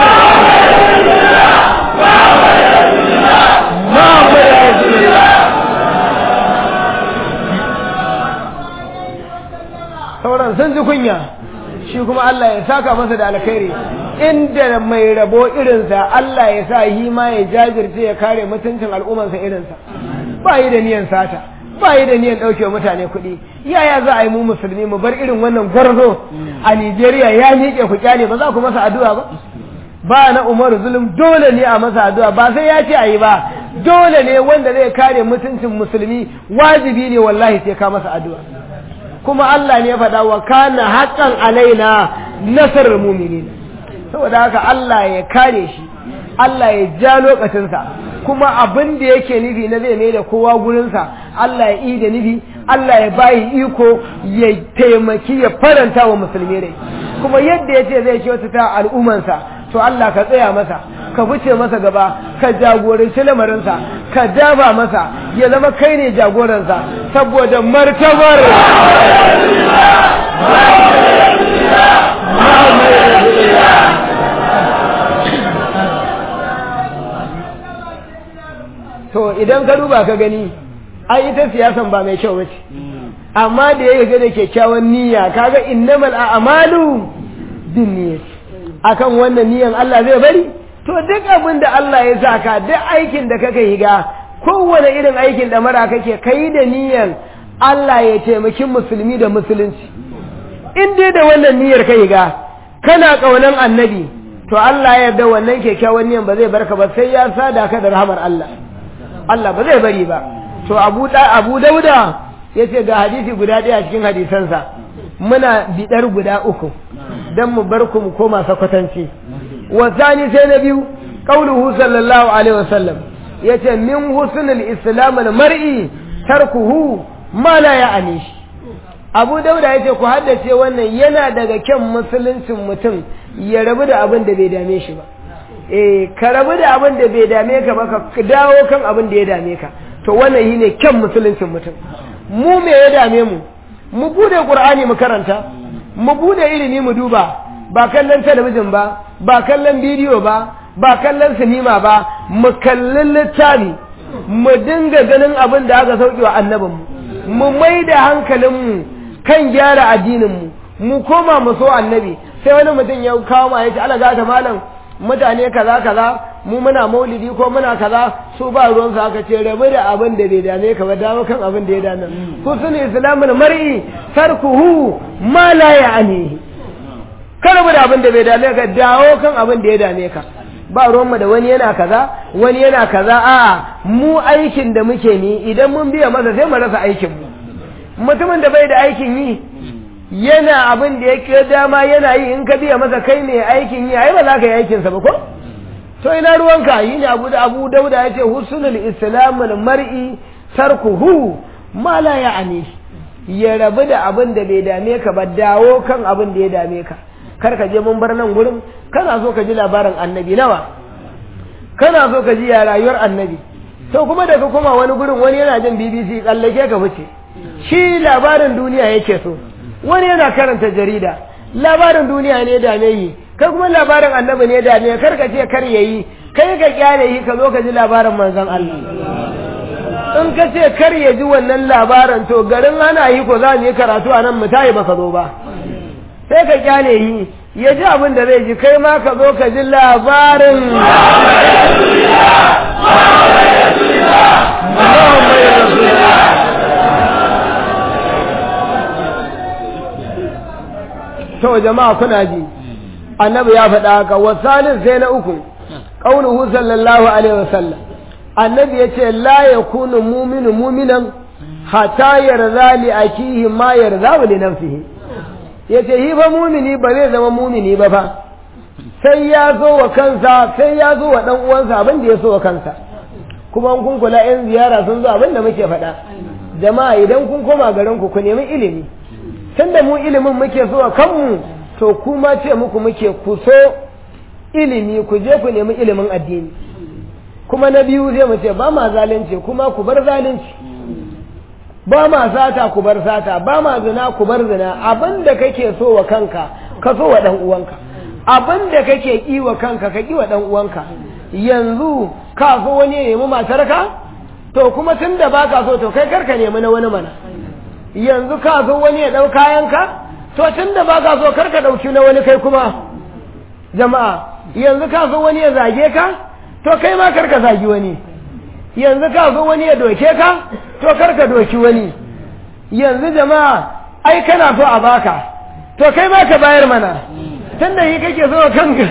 sauran sun ji kunya shi kuma Allah ya saka masa da alkhairi inda mai rabo irinsa Allah ya sa yi ma ya jajirce ya kare mutuncin al'ummarsa irinsa ba yi da niyan sata ba yi da niyan ɗauke mutane kuɗi yaya za a yi mu musulmi mu bar irin wannan gwarzo a Nijeriya ya miƙe ku kyale ba za ku masa addu'a ba ba na Umaru zulum dole ne a masa addu'a ba sai ya ce a yi ba dole ne wanda zai kare mutuncin musulmi wajibi ne wallahi sai ka masa addu'a kuma Allah ne ya faɗa wa kana haqqan alaina nasarar mu'minin saboda haka Allah ya kare shi Allah ya ja lokacinsa kuma abin da yake nufi na zai mai da kowa gurinsa Allah ya yi da nufi Allah ya bayi iko ya taimaki ya faranta wa musulmi rai kuma yadda ya ce zai kyautata al'ummansa to Allah ka tsaya masa ka wuce masa gaba ka jagoranci lamarinsa ka daba masa ya zama kai ne jagoransa saboda martabar to idan ka duba ka gani ai ita siyasan ba mai kyau bace amma da ya ga da kyakkyawan niyya kaga innamal a'malu binniyat akan wannan niyyan Allah zai bari to duk abin da Allah ya saka duk aikin da kake higa kowane irin aikin da mara kake kai da niyyan Allah ya taimaki musulmi da musulunci in dai da wannan niyyar ka higa kana kaunan annabi to Allah ya yarda wannan kyakkyawan niyyan ba zai barka ba sai ya sada ka da rahmar Allah Allah ba zai bari ba to Abu da Abu Dauda yace ga hadisi guda ɗaya cikin hadisansa muna bidar guda uku dan mu bar ku mu koma sakwatanci wa zani sai na biyu qauluhu sallallahu alaihi wasallam yace min husnul islam al mar'i tarkuhu ma la ya'ni Abu Dauda yace ku haddace wannan yana daga kyan musuluncin mutum ya rabu da abin da bai dame shi ba eh ka rabu da abin da bai dame ka ba ka dawo kan abin da ya dame ka to wannan shine kyan musuluncin mutum mu me ya dame mu mu bude qur'ani mu karanta mu bude ilimi mu duba ba kallon talabijin ba ba kallon bidiyo ba ba kallon sinima ba mu kallon littafi mu dinga ganin abin da aka sauke wa annabinmu mu mai da hankalinmu kan gyara addininmu mu koma mu so annabi sai wani mutum ya kawo ma ya ce ala gata malam mutane kaza kaza mu muna maulidi ko muna kaza su ba ruwan su aka ce rabu da abin da bai dame ka ba dawo kan abin da ya dame husnul islamul mar'i tarkuhu ma la ya'ni ka rabu da abin da bai dame ka dawo kan abin da ya dame ka ba ruwanmu da wani yana kaza wani yana kaza a mu aikin da muke ni idan mun biya masa sai mu rasa aikin mu mutumin da bai da aikin yi yana abin da yake dama yana yi in ka biya masa kai ne aikin yi ai ba za ka yi aikinsa ba ko to ina ruwanka yi ne abu da abu dauda ya ce husnul islamul mar'i tarkuhu ma la ya'ni ya rabu da abin da bai dame ka ba dawo kan abin da ya dame ka kar ka je mun bar nan gurin kana so ka ji labarin annabi nawa kana so ka ji ya rayuwar annabi to kuma daga kuma wani gurin wani yana jin BBC tsallake ka fice shi labarin duniya yake so wani yana karanta jarida labarin duniya ne da ne yi kai kuma labarin annabi ne da ne kar ka ce kar yayi kai ka kyale yi ka zo ka ji labarin manzon Allah in ka ce kar ya ji wannan labarin to garin ana yi ko za mu yi karatu a nan mu tayi baka zo ba sai ka kyale yi ya ji abin da zai ji kai ma ka zo ka ji labarin to jama'a kuna ji annabi ya faɗa haka wasalin sai na uku qauluhu sallallahu alaihi wasallam annabi yace la yakunu mu'minu mu'minan hatta yarda li akihi ma yarda li nafsihi yace hi fa mu'mini ba zai zama mu'mini ba fa sai ya zo wa kansa sai ya zo wa dan uwansa abin da ya so wa kansa kuma kun kula yan ziyara sun zo abin da muke faɗa jama'a idan kun koma garin ku ku nemi ilimi tunda mu ilimin muke so a kanmu to kuma ce muku muke ku so ilimi ku je ku nemi ilimin addini kuma na biyu zai mu ce ba ma zalunci kuma ku bar zalunci ba ma sata ku bar sata ba ma zina ku bar zina abin da kake so wa kanka ka so wa dan uwanka abin da kake ki wa kanka ka ki wa dan uwanka yanzu ka so wani ya nemi matarka to kuma tunda baka so to kai karka nemi na wani mana yanzu ka zo wani ya ɗau kayanka to tun da ba ka so karka ɗauki na wani kai kuma jama'a yanzu ka zo wani ya zage ka to kai ma karka zagi wani yanzu ka zo wani ya doke ka to karka doki wani yanzu jama'a ai kana so a baka to kai ma ka bayar mana tun da yi kake so kanka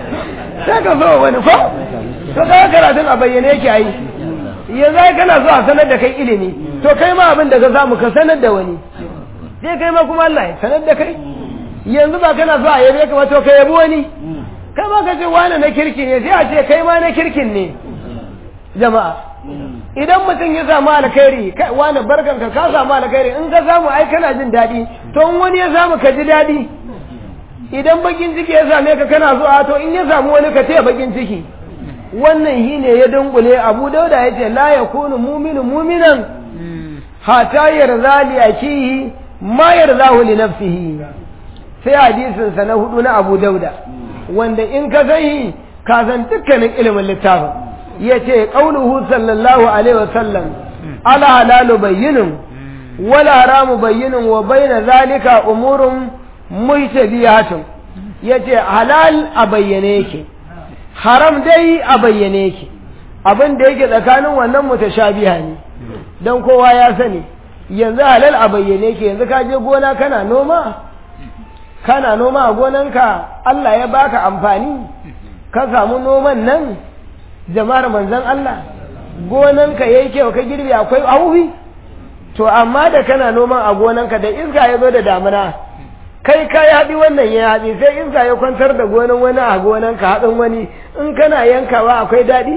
sai ka so wani ko to ka karatun a bayyane yake ai yanzu ai kana so a sanar da kai ilimi to kai ma abin da ka samu ka sanar da wani sai kai ma kuma Allah ya sanar da kai yanzu ba kana so a yabe ka ba to ka yabi wani kai ma ka ce wani na kirki ne sai a ce kai ma na kirkin ne jama'a idan mutum ya samu alkhairi kai wani barkan ka ka samu alkhairi in ka samu ai kana jin daɗi to in wani ya samu ka ji daɗi idan bakin ciki ya same ka kana so a to in ya samu wani ka ce bakin ciki wannan shi ne ya dunkule abu dauda ya ce la ya kunu muminu muminan hata yarda li akihi ma yarda li nafsihi sai hadisin sa na hudu na abu dauda wanda in ka sani ka san dukkanin ilimin littafin yace qauluhu sallallahu alaihi wasallam ala halalu bayyinun wala haramu bayyinun wa bayna zalika umurun muhtabiyatun yace halal a bayyane yake haram dai a bayyane yake abin da yake tsakanin wannan mutashabiha ne don kowa ya sani yanzu halal a bayyane yake yanzu ka je gona kana noma kana noma a gonanka Allah ya baka amfani ka samu noman nan jama'ar manzon Allah gonanka yayi kyau ka girbe akwai auhi to amma da kana noman a gonanka da iska ya zo da damina kai ka yaɗi wannan ya yaɗi sai iska ya kwantar da gonan wani a gonan ka haɗin wani in kana yankawa akwai daɗi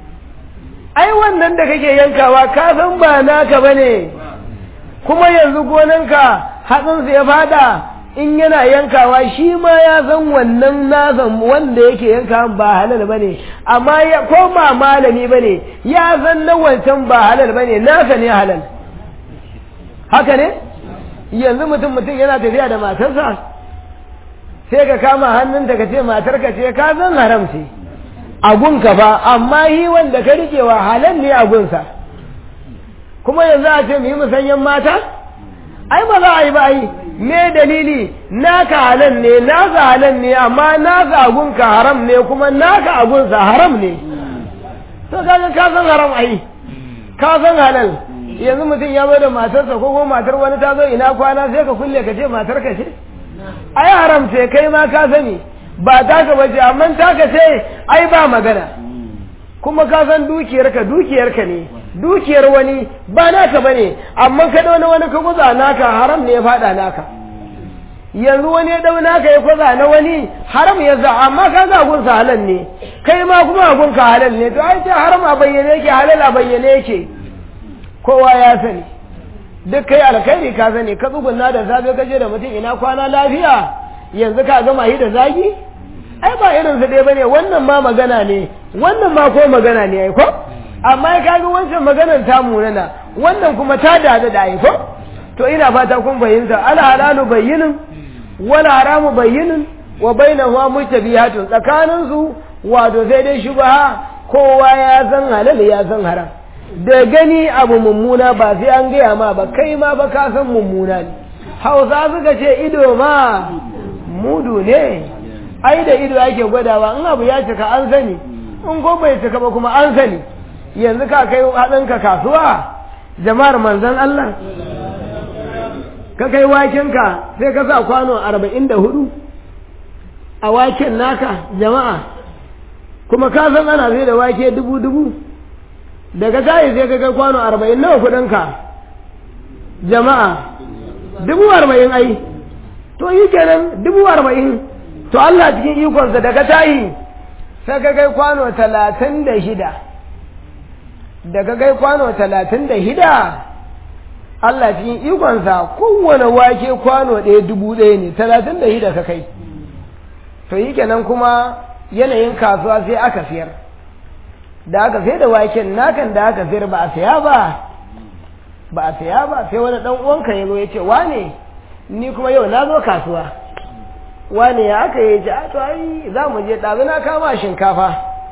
ai wannan da kake yankawa ka san ba naka ba ne kuma yanzu gonanka hatsinsa ya fada in yana yankawa shi ma ya san wannan nasan wanda yake yanka ba halal ba ne amma ko ba malami ba ne ya san na wancan ba halal ba ne nasa ne halal haka ne yanzu mutum mutum yana tafiya da matarsa sai ka kama hannunta ka ce matarka ce ka san haram ce agunka fa amma yi wanda ka rikewa halal ne agunsa kuma yanzu a ce mu yi musanyen mata ai ba za a yi ba ai me dalili naka halal ne naka halal ne amma naka agunka haram ne kuma naka agunsa haram ne to kaga ka san haram ai ka san halal yanzu mutum ya bai da matarsa ko kuma matar wani ta zo ina kwana sai ka kulle ka ce matar ka ce ai haram ce kai ma ka sani ba taka bace amma taka ce ai ba magana kuma ka san dukiyarka dukiyarka ne dukiyar wani ba naka bane amma ka dauna wani ka guza naka haram ne ya fada naka yanzu wani ya dau naka ya kwaza na wani haram ya za amma ka ga gunsa halal ne kai ma kuma gun ka halal ne to ai ce haram a bayyane yake halal a bayyane yake kowa ya sani duk kai alkhairi ka sani ka tsugunna da safe ka je da mutum ina kwana lafiya yanzu ka gama yi da zagi ai ba irin su dai bane wannan ma magana ne wannan ma ko magana ne ai ko amma ya kaga wancan maganar ta munana wannan kuma ta dada da ai ko to ina fata kun fahimta al halalu bayyinin wal haramu bayyinin wa bainahuma mutabihatun tsakanin su wato sai dai shubha kowa ya san halal ya san haram da gani abu mummuna ba sai an gaya ma ba kai ma ba ka san mummuna ne hausa suka ce ido ma mudu ne ai da ido ake gwadawa in abu ya cika an sani in ko bai cika ba kuma an sani yanzu ka kai haɗinka kasuwa jama'ar manzan Allah ka kai wakenka sai ka sa kwano arba'in da hudu a waken naka jama'a kuma ka san ana zai da wake dubu dubu daga tayi sai ka kai kwano arba'in nawa kudinka jama'a dubu arba'in ai to yi kenan dubu arba'in to Allah cikin ikonsa daga tayi sai ka kai kwano talatin da shida daga kai kwano talatin da shida Allah cikin ikonsa kowane wake kwano ɗaya dubu ɗaya ne talatin da shida ka kai to yi kenan kuma yanayin kasuwa sai aka siyar da aka sai da waken nakan da aka sayar ba a saya ba ba a saya ba sai wani dan uwanka ya zo ya ce wane ni kuma yau na zo kasuwa wane ya aka yi a to ai za mu je ɗazu na kama shinkafa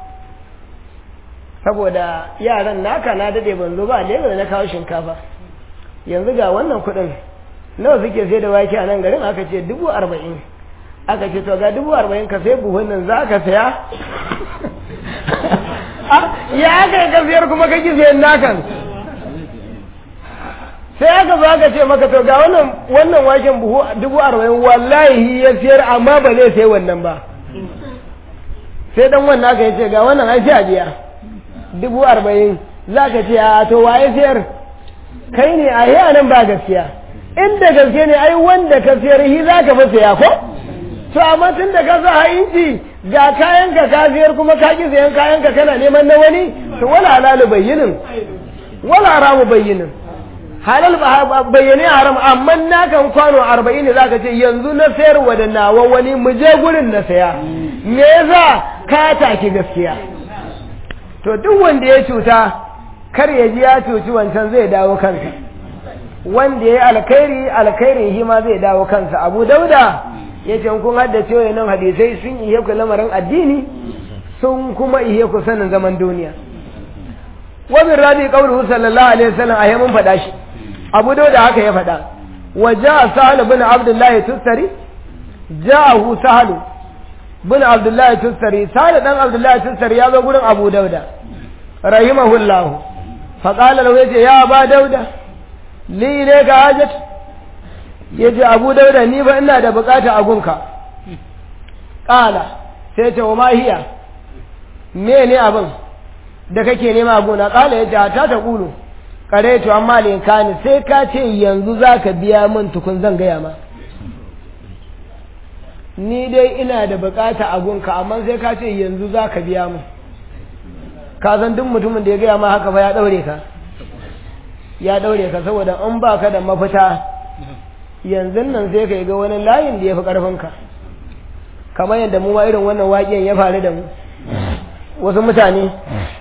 saboda yaran naka na dade ban zo ba lagos na kawo shinkafa yanzu ga wannan kuɗin nawa suke sai da wake a nan garin aka ce dubu arba'in aka ce to ga dubu arba'in ka sai buhun nan za ka saya ya aka yi kafiyar kuma ka ki sayan nakan sai aka zo aka ce maka to ga wannan wannan waken buhu dubu arba'in wallahi ya siyar amma ba zai sai wannan ba sai dan wannan aka yi ce ga wannan an sha biya dubu arba'in za ka ce a to waye siyar kai ne a yi nan ba gaskiya inda gaske ne ai wanda ka siyar hi za ka fi saya ko to amma tun da ka sa ha'inci ga kayan ka ka siyar kuma ka ki sayan kayan ka kana neman na wani to wala halalu bayyinin wala haramu bayyinin halal bayyane haram amma na kan kwano arba'in ne zaka ce yanzu na sayar wa da nawa wani mu je gurin na saya me yasa ka taki gaskiya to duk wanda ya cuta kar ya ji ya cuci wancan zai dawo kansa wanda ya yi alkhairi alkhairin shi ma zai dawo kansa abu dauda ya ce kun haddace nan hadisai sun iya ku lamarin addini sun kuma iya ku sanin zaman duniya wabin rabi kauluhu sallallahu alaihi wasallam a mun faɗa shi abu dauda haka ya faɗa wa ja'a sahal bin abdullahi tustari ja'ahu sahal bin abdullahi tustari sahal dan abdullahi tustari ya zo gurin abu dauda rahimahullahu faƙalar wace ya ba dauda li ne ka hajjat ya ce abu dauda ni ba ina da bukata a gunka ƙala sai ce wa mahiya me ne abin da kake nema a gona ƙala ya ce ta ta ƙulu ƙare to amma ne ka ni sai ka ce yanzu za ka biya min tukun zan gaya ma ni dai ina da bukata a gunka amma sai ka ce yanzu za ka biya min ka san duk mutumin da ya gaya ma haka ba ya daure ka ya daure ka saboda in ba ka da mafita yanzu nan sai ka ga wani layin da ya fi ƙarfinka kamar yadda mu ma irin wannan waƙen ya faru da mu wasu mutane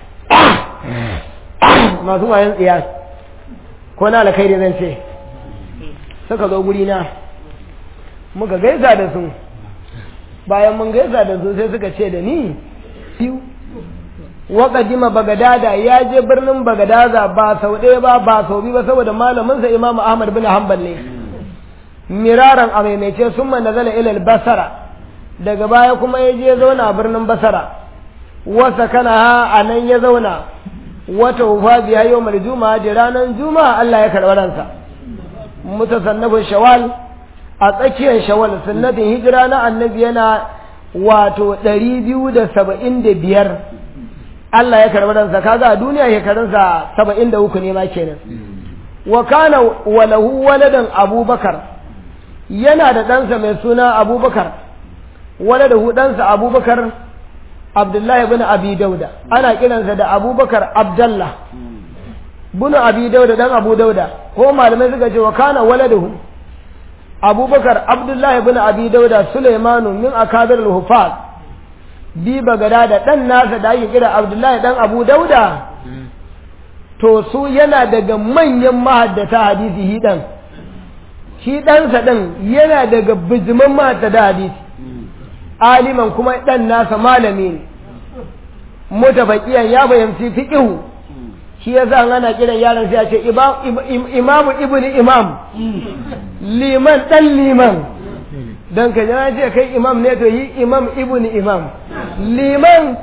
masu wayan tsiya ko na alkhairi zan ce suka zo guri na muka gaisa da su bayan mun gaisa da su sai suka ce da ni biyu wa qadima bagadada ya je birnin bagadaza ba sau ɗaya ba ba sau biyu ba saboda malamin sa imam ahmad bin hanbal ne miraran a maimaice sun nazala ilal basara daga baya kuma ya je zauna a birnin basara wasa kana ha a nan ya zauna wata ufa biya yau mai juma'a da ranar juma'a Allah ya karɓi ransa mutasannafin shawal a tsakiyar shawal sunnatin hijira na annabi yana wato ɗari biyu da saba'in da biyar Allah ya karɓi ransa kaga a duniya shekarunsa saba'in da uku ne ma kenan wa kana walahu waladan abubakar yana da ɗansa mai suna abubakar waladahu ɗansa abubakar abdullahi bin abi dauda ana kiransa da abubakar abdallah bin abi dauda dan abu dauda ko malamai suka ce wa kana waladahu abubakar abdullahi bin abi dauda sulaimanu min akabir al-hufaz bi bagada da dan nasa da ake kira abdullahi dan abu dauda to su yana daga manyan mahaddata hadisi hi dan shi ɗansa ɗin yana daga bijiman mahaddata hadisi aliman kuma ɗan nasa malami ne mutafaqiyan ya fahimci fiqhu shi yasa ana kiran yaron sai a ce imamu ibnu imam liman dan liman dan ka jira ce kai imam ne to yi imam ibnu imam liman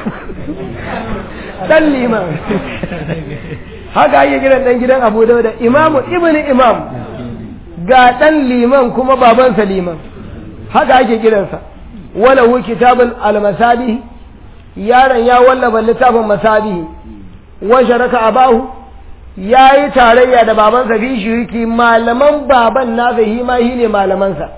dan liman haka ake kiran dan gidan abu dauda imamu ibnu imam ga dan liman kuma babansa liman haka ake kiransa wala hu kitabul al-masabih yaron ya wallafa littafin masabihi wa sharaka abahu yayi tarayya da babansa fi shiriki malaman baban nasa hi ma hi ne malamansa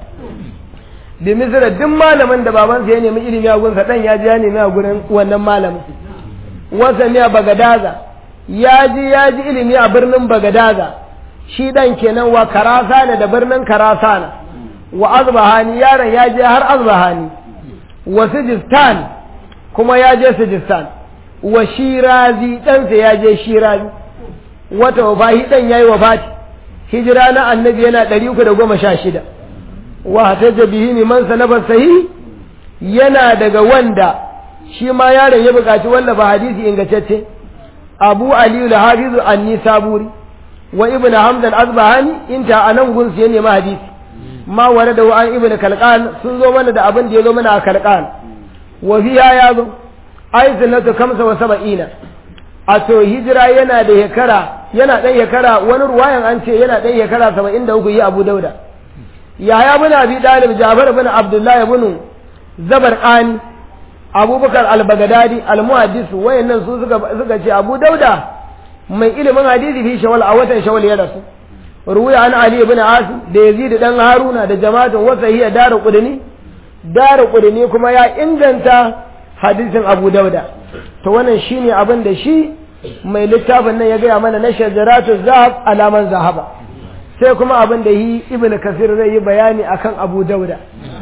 da misira duk malamin da babansa ya nemi ilimi a gunsa dan ya ji ya nemi a gurin wannan malamin wasa ne a bagadaza ya ji ya ji ilimi a birnin bagadaza shi dan kenan wa karasana da birnin karasana wa azbahani yaron ya je har azbahani wa sijistan kuma ya je sijistan wa shirazi ɗansa ya je shirazi wata wafahi ɗan ya yi wafati hijira na annabi yana ɗari uku da goma sha shida wa hataja bihi ne man sanabar sahi yana daga wanda shi ma yaron ya buƙaci wallafa hadisi ingantacce abu aliyu da hafizu anni saburi wa ibn hamza al-azbahani inta anan gunsu ya nemi hadisi ma ware da an ibn kalqan sun zo mana da abin da ya zo mana a kalqan wa fiya ya zo ai sunnatu kamsa wa saba'ina a to hijira yana da hekara yana dan hekara wani ruwayan an ce yana dan hekara 73 yi abu dauda yahya bin abi dalib jafar bin abdullahi bin zabarqani abubakar al-bagdadi al-muhaddis wayannan su suka suka ce abu dauda mai ilimin hadisi fi shawal a watan shawal ya rasu ruwaya an ali ibn asim da yazid dan haruna da jama'atun wasa hiya daru qudni daru qudni kuma ya inganta hadisin abu dauda to wannan shine abin da shi mai littafin nan ya gaya mana na shajaratu zahab alaman zahaba sai kuma abin da yi ibn kasir zai yi bayani akan abu dauda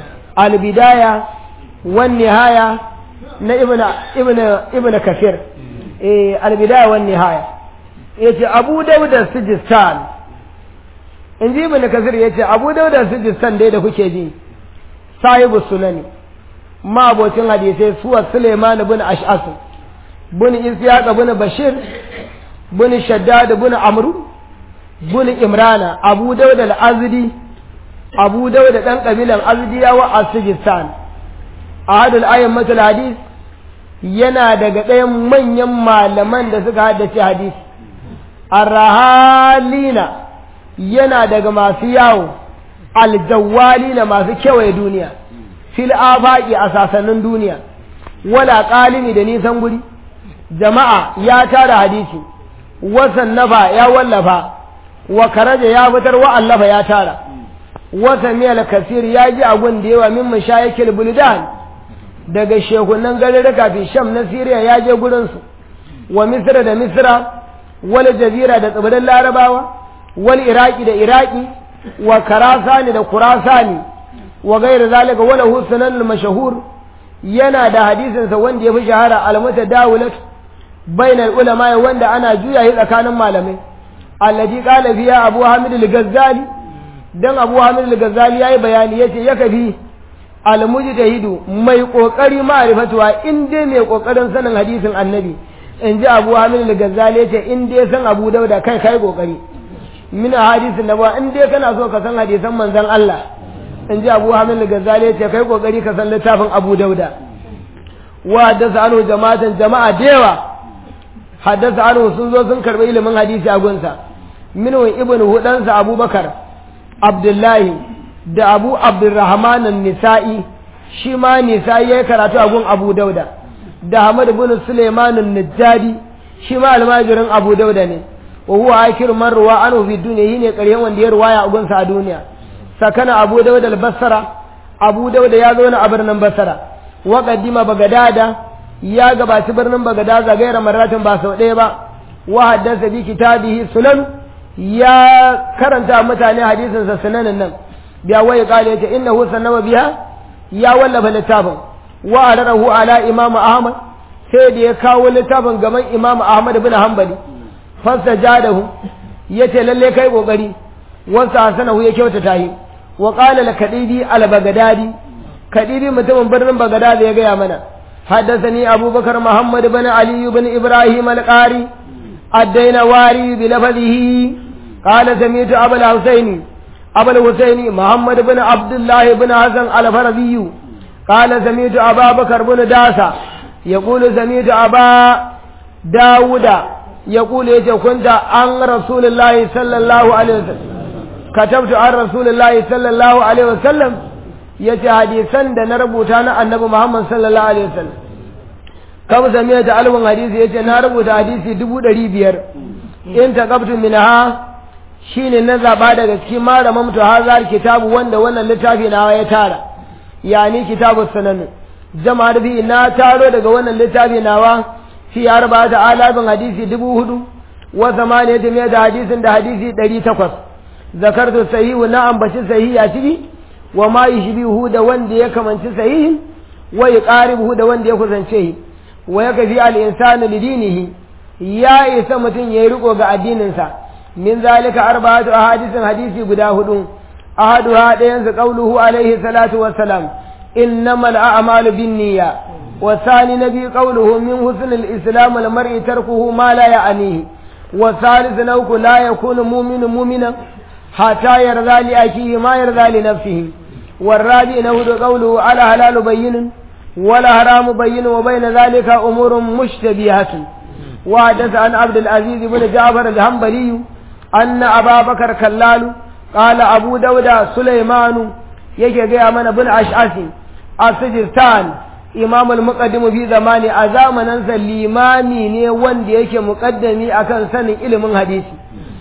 albidaya wan nihaya na ibn ibn ibn kasir eh albidaya wan nihaya yace abu dauda sijistan in ji ibn kasir yace abu dauda sijistan dai da kuke ji sahibu sunani ma abocin hadisai suwa suleiman bin ash'as bin isyaq bin bashir bin shaddad bin amru bin imrana abu dauda al-azdi abu dauda dan kabilan azdiyawa a sijistan ahadul ayyamatul hadis yana daga ɗayan manyan malaman da suka haddace hadisi arrahalina yana daga masu yawo aljawalina masu kewaye duniya fil afaqi a sasannin duniya wala qalimi da nisan guri jama'a ya tara hadisi wasan nafa ya wallafa wa karaja ya fitar wa allafa ya tara wasa miyal kasir ya ji agun da yawa min mashayikil buldan daga shekunan garuruka fi sham na siriya ya je gurinsu wa misra da misra wal jazira da tsibirin larabawa wal iraki da iraki wa karasani da kurasani wa gairu zalika wala husnan mashahur yana da hadisinsa wanda ya fi shahara almata dawulat bainal ulama wanda ana juya shi tsakanin malamai allaji qala fiya abu hamid al-ghazali dan abu hamid al-ghazali yayi bayani yace ya kafi almujtahidu mai kokari ma'rifatuwa in dai mai kokarin sanin hadisin annabi in ji abu hamil al-ghazali ce in dai san abu dauda kai kai kokari min hadisin nabawa in dai kana so ka san hadisan manzon Allah in ji abu hamil al-ghazali ce kai kokari ka san littafin abu dauda wa haddasa anhu jama'atan jama'a da yawa haddasa anhu sun zo sun karbi ilimin hadisi a gunsa minhu ibnu hudansa abubakar abdullahi da abu abdurrahman an-nisa'i shi ma nisa'i yayi karatu a gun abu dauda da hamad ibn suleiman an-najjadi shi ma almajirin abu dauda ne wa huwa akir man ruwa anhu fi dunya yine ƙaryan wanda ya ruwaya a gunsa a duniya sakana abu dauda al-basra abu dauda ya zo a birnin basra wa qaddima bagadada ya gabaci birnin bagadaza gaira maratin ba sau ɗaya ba wa haddasa bi kitabihi sunan ya karanta mutane hadisin sa sunanin nan biya wai kale yace innahu sanama biha ya wallafa littafin wa ararahu ala imam ahmad sai da ya kawo littafin gaban imam ahmad bin hanbali fasajadahu yace lalle kai kokari wasa hasanahu ya kyautata yi wa qala al kadibi al bagdadi kadibi mutumin birnin bagdadi ya gaya mana حدثني أبو بكر محمد بن علي بن إبراهيم القاري الدينواري بلفظه قال سمعت أبا الحسين أبا الحسين محمد بن عبد الله بن حسن الفرزي قال سمعت أبا بكر بن داسة يقول سمعت أبا داود يقول يتي كنت عن رسول الله صلى الله عليه وسلم كتبت عن رسول الله صلى الله عليه وسلم yace hadisan da na rubuta na annabi Muhammad sallallahu alaihi wasallam kam samiya da alwan hadisi yace na rubuta hadisi dubu ɗari biyar in taqabtu minha shine na zaba daga cikin malaman to hazar kitabu wanda wannan littafi na ya tara yani kitabu sunan jama'ar bi na taro daga wannan littafi nawa fi arba'ata alafin hadisi dubu hudu wa zamaniyatu mai da hadisin da hadisi ɗari takwas zakartu sahihu na ambaci sahihi a ciki wa ma yushbihu da wanda ya kamanci sahihin wa yuqaribuhu da wanda ya kusance shi wa yakfi al insanu lidinihi ya isa mutum yayi riko ga addininsa min zalika arba'atu ahadithin hadisi guda hudu ahaduha dayan su qauluhu alaihi salatu wassalam innamal a'malu binniyya wa thani nabi qauluhu min husnil islam al mar'i tarkuhu ma la ya'nihi wa thalith nauku la yakunu mu'minun mu'minan حتى يرضى لأخيه ما يرضى لنفسه والرابع نهد قوله على حلال بين ولا حرام بين وبين ذلك أمور مشتبهة وحدث عن عبد العزيز بن جعفر الهنبلي أن أبا بكر كلال قال أبو داود سليمان يكي جاء من بن أشعث السجستان إمام المقدم في زمان أزامنا الإمامي ne wanda yake muqaddami akan sanin ilimin hadisi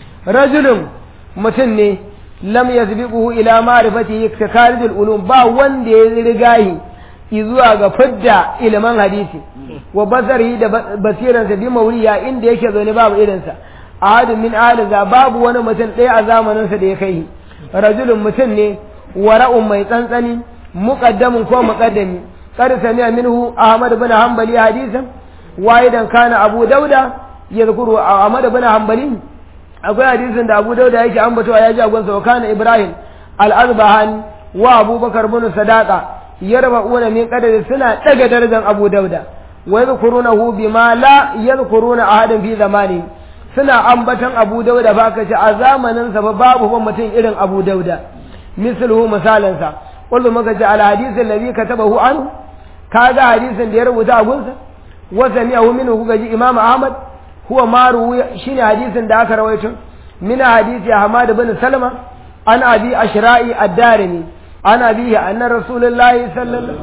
rajulun mutum ne lam yasbiquhu ila ma'rifati iktikarijul ulum ba wanda ya rigahi zuwa ga fidda ilimin hadisi wa basarihi da basiransa bi mauriya inda yake zaune babu irinsa ahadun min aliza babu wani mutum ɗaya a zamaninsa da ya kai rajulun mutum ne wara'un mai tsantsani muqaddamun ko muqaddami qad sami'a minhu ahmad bin hanbali hadisan waidan kana abu dauda yadhkuru ahmad bin hanbali akwai hadisin da Abu Dauda yake ambatowa ya ji a gonsa wa kana Ibrahim al-Azbahani wa Abubakar bin Sadaqa yarba'una min qadari suna daga darajar Abu Dauda wa yadhkurunahu bima la yadhkuruna ahadan fi zamani suna ambatan Abu Dauda ba kace a zamanin sa babu ban mutum irin Abu Dauda misluhu misalan sa kullu maka ji al hadith alladhi katabahu an kaga hadisin da ya rubuta a gunsa wa sami'ahu minhu kuga ji Imam Ahmad huwa maru shine hadisin da aka rawaito min hadisi Ahmad bin Salma an abi ashra'i ad-darimi an abihi anna rasulullahi sallallahu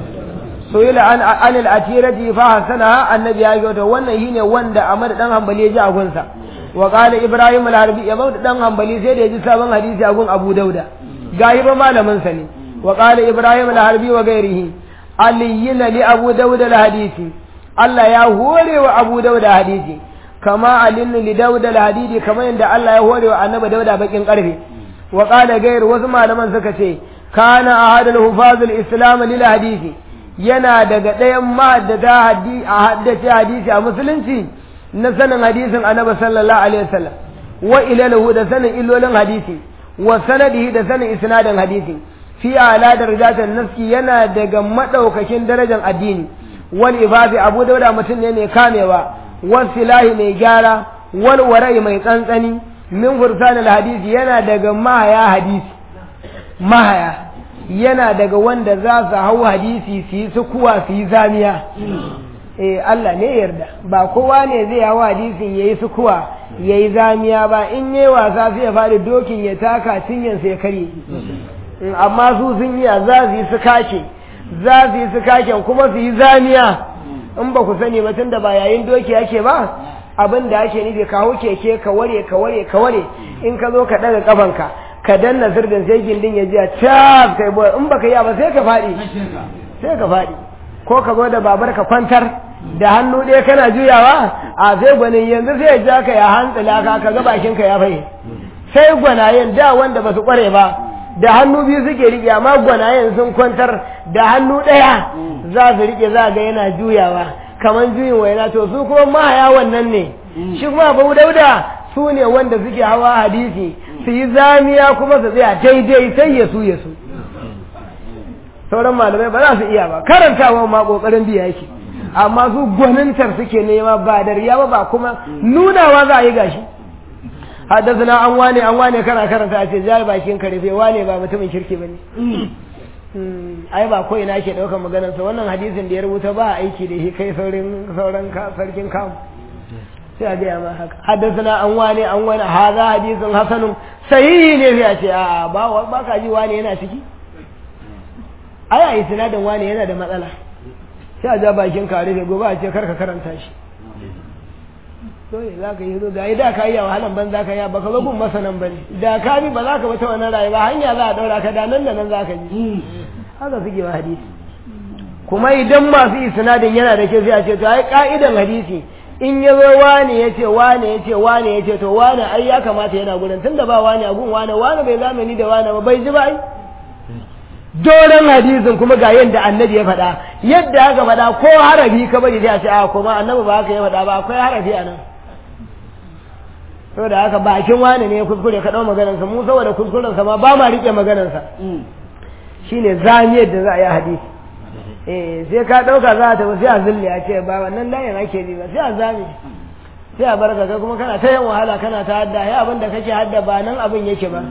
soyila an an al-atirati fa hasana annabi ya ga wannan shine wanda Ahmad dan Hanbali ya ji a gunsa wa qala Ibrahim al-Harbi ya bauta dan Hanbali sai da ya ji sabon hadisi a gun Abu Dauda gahi ba malamin sa ne wa qala Ibrahim al-Harbi wa gairihi aliyyina li Abu Dauda al-hadisi Allah ya hore wa Abu Dauda hadisi kama alinnu li dauda al-hadidi kama yanda Allah ya hore wa annabi dauda bakin karfe wa qala gair wasu malaman suka ce kana ahadul hufazul islam lil hadisi yana daga ɗayan ma'addata hadisi a haddace hadisi a musulunci na sanin hadisin annabi sallallahu alaihi wasallam wa ilalahu da sanin illolin hadisi wa sanadihi da sanin isnadin hadisi fi ala darajatan naski yana daga madaukakin darajar addini wal ibabi abu dauda mutum ne mai kamewa wal silahi mai gyara wal warai mai tsantsani min fursan al hadisi yana daga mahaya hadisi mahaya yana daga wanda za su hau hadisi su yi sukuwa su yi zamiya eh Allah ne yarda ba kowa ne zai hau hadisin yayi sukuwa yayi zamiya ba in yayi wasa sai ya faɗi dokin ya taka cinyan ya karye amma su sun yi za su yi su kake za su yi su kaken kuma su yi zamiya in ba ku sani ba tun da ba yayin doki yake ba abin da ake nufi ka hau keke ka ware ka ware ka ware in ka zo ka ɗaga kafanka ka danna sirdin sai gindin ya ji a cap kai boy in baka yi ba sai ka faɗi sai ka faɗi ko ka zo da babar ka kwantar da hannu ɗaya kana juyawa a sai gwanin yanzu sai ya ja ka ya hantsila ka ka ga bakin ka ya faye sai gwanayen da wanda ba su kware ba da hannu biyu suke riƙe amma gwanayen sun kwantar da hannu ɗaya za su riƙe za ga yana juyawa kamar juyin waina to su kuma mahaya wannan ne shi kuma abu dauda su ne wanda suke hawa hadisi su yi zamiya kuma su tsaya daidai sai ya su ya su sauran malamai ba za su iya ba karantawa ma kokarin biya yake amma su gwanintar suke nema ba da riya ba ba kuma nunawa za a yi gashi haddasa an wane an wane kana karanta a ce jari bakin ka rufe wane ba mutumin kirki ba ne ai ba ko ina ke ɗaukar maganarsa wannan hadisin da ya rubuta ba aiki da shi kai saurin sauran sarkin kamu sai a gaya ma haka haddasa an wane an wane haza hadisin hasanun sahihi ne sai a ce a ba ba ka ji wane yana ciki ai a yi sinadin wane yana da matsala sai a ja bakin ka rufe gobe a ce karka karanta shi dole za ka yi zo ga da ka yi a wahalan ban za ka yi ba ka zo gun masanan ba ne da ka bi ba za ka bata wannan rayuwa hanya za a daura ka da nan da nan za ka ji haka suke wa hadisi kuma idan masu isnadin yana da kyau sai a ce to ai ka'idan hadisi in ya zo wane ya ce wane ya ce wane ya ce to wane ai ya kamata yana gurin tunda ba wane a gun wane wane bai zamani da wane ba bai ji ba ai doron hadisin kuma ga yadda annabi ya faɗa yadda aka faɗa ko harafi ka bari sai a ce a kuma annabi ba haka ya faɗa ba akwai harafi a nan saboda haka bakin wani ne kuskure ka ɗau maganarsa mu saboda kuskurensa ma ba ma riƙe maganarsa shine zamiyar da za a yi hadisi eh sai ka ɗauka za a tafi sai a zulle a ce ba wannan layin ake bi ba sai a zame sai a barka kai kuma kana ta yin wahala kana ta hadda ya abin da kake hadda ba nan abin yake ba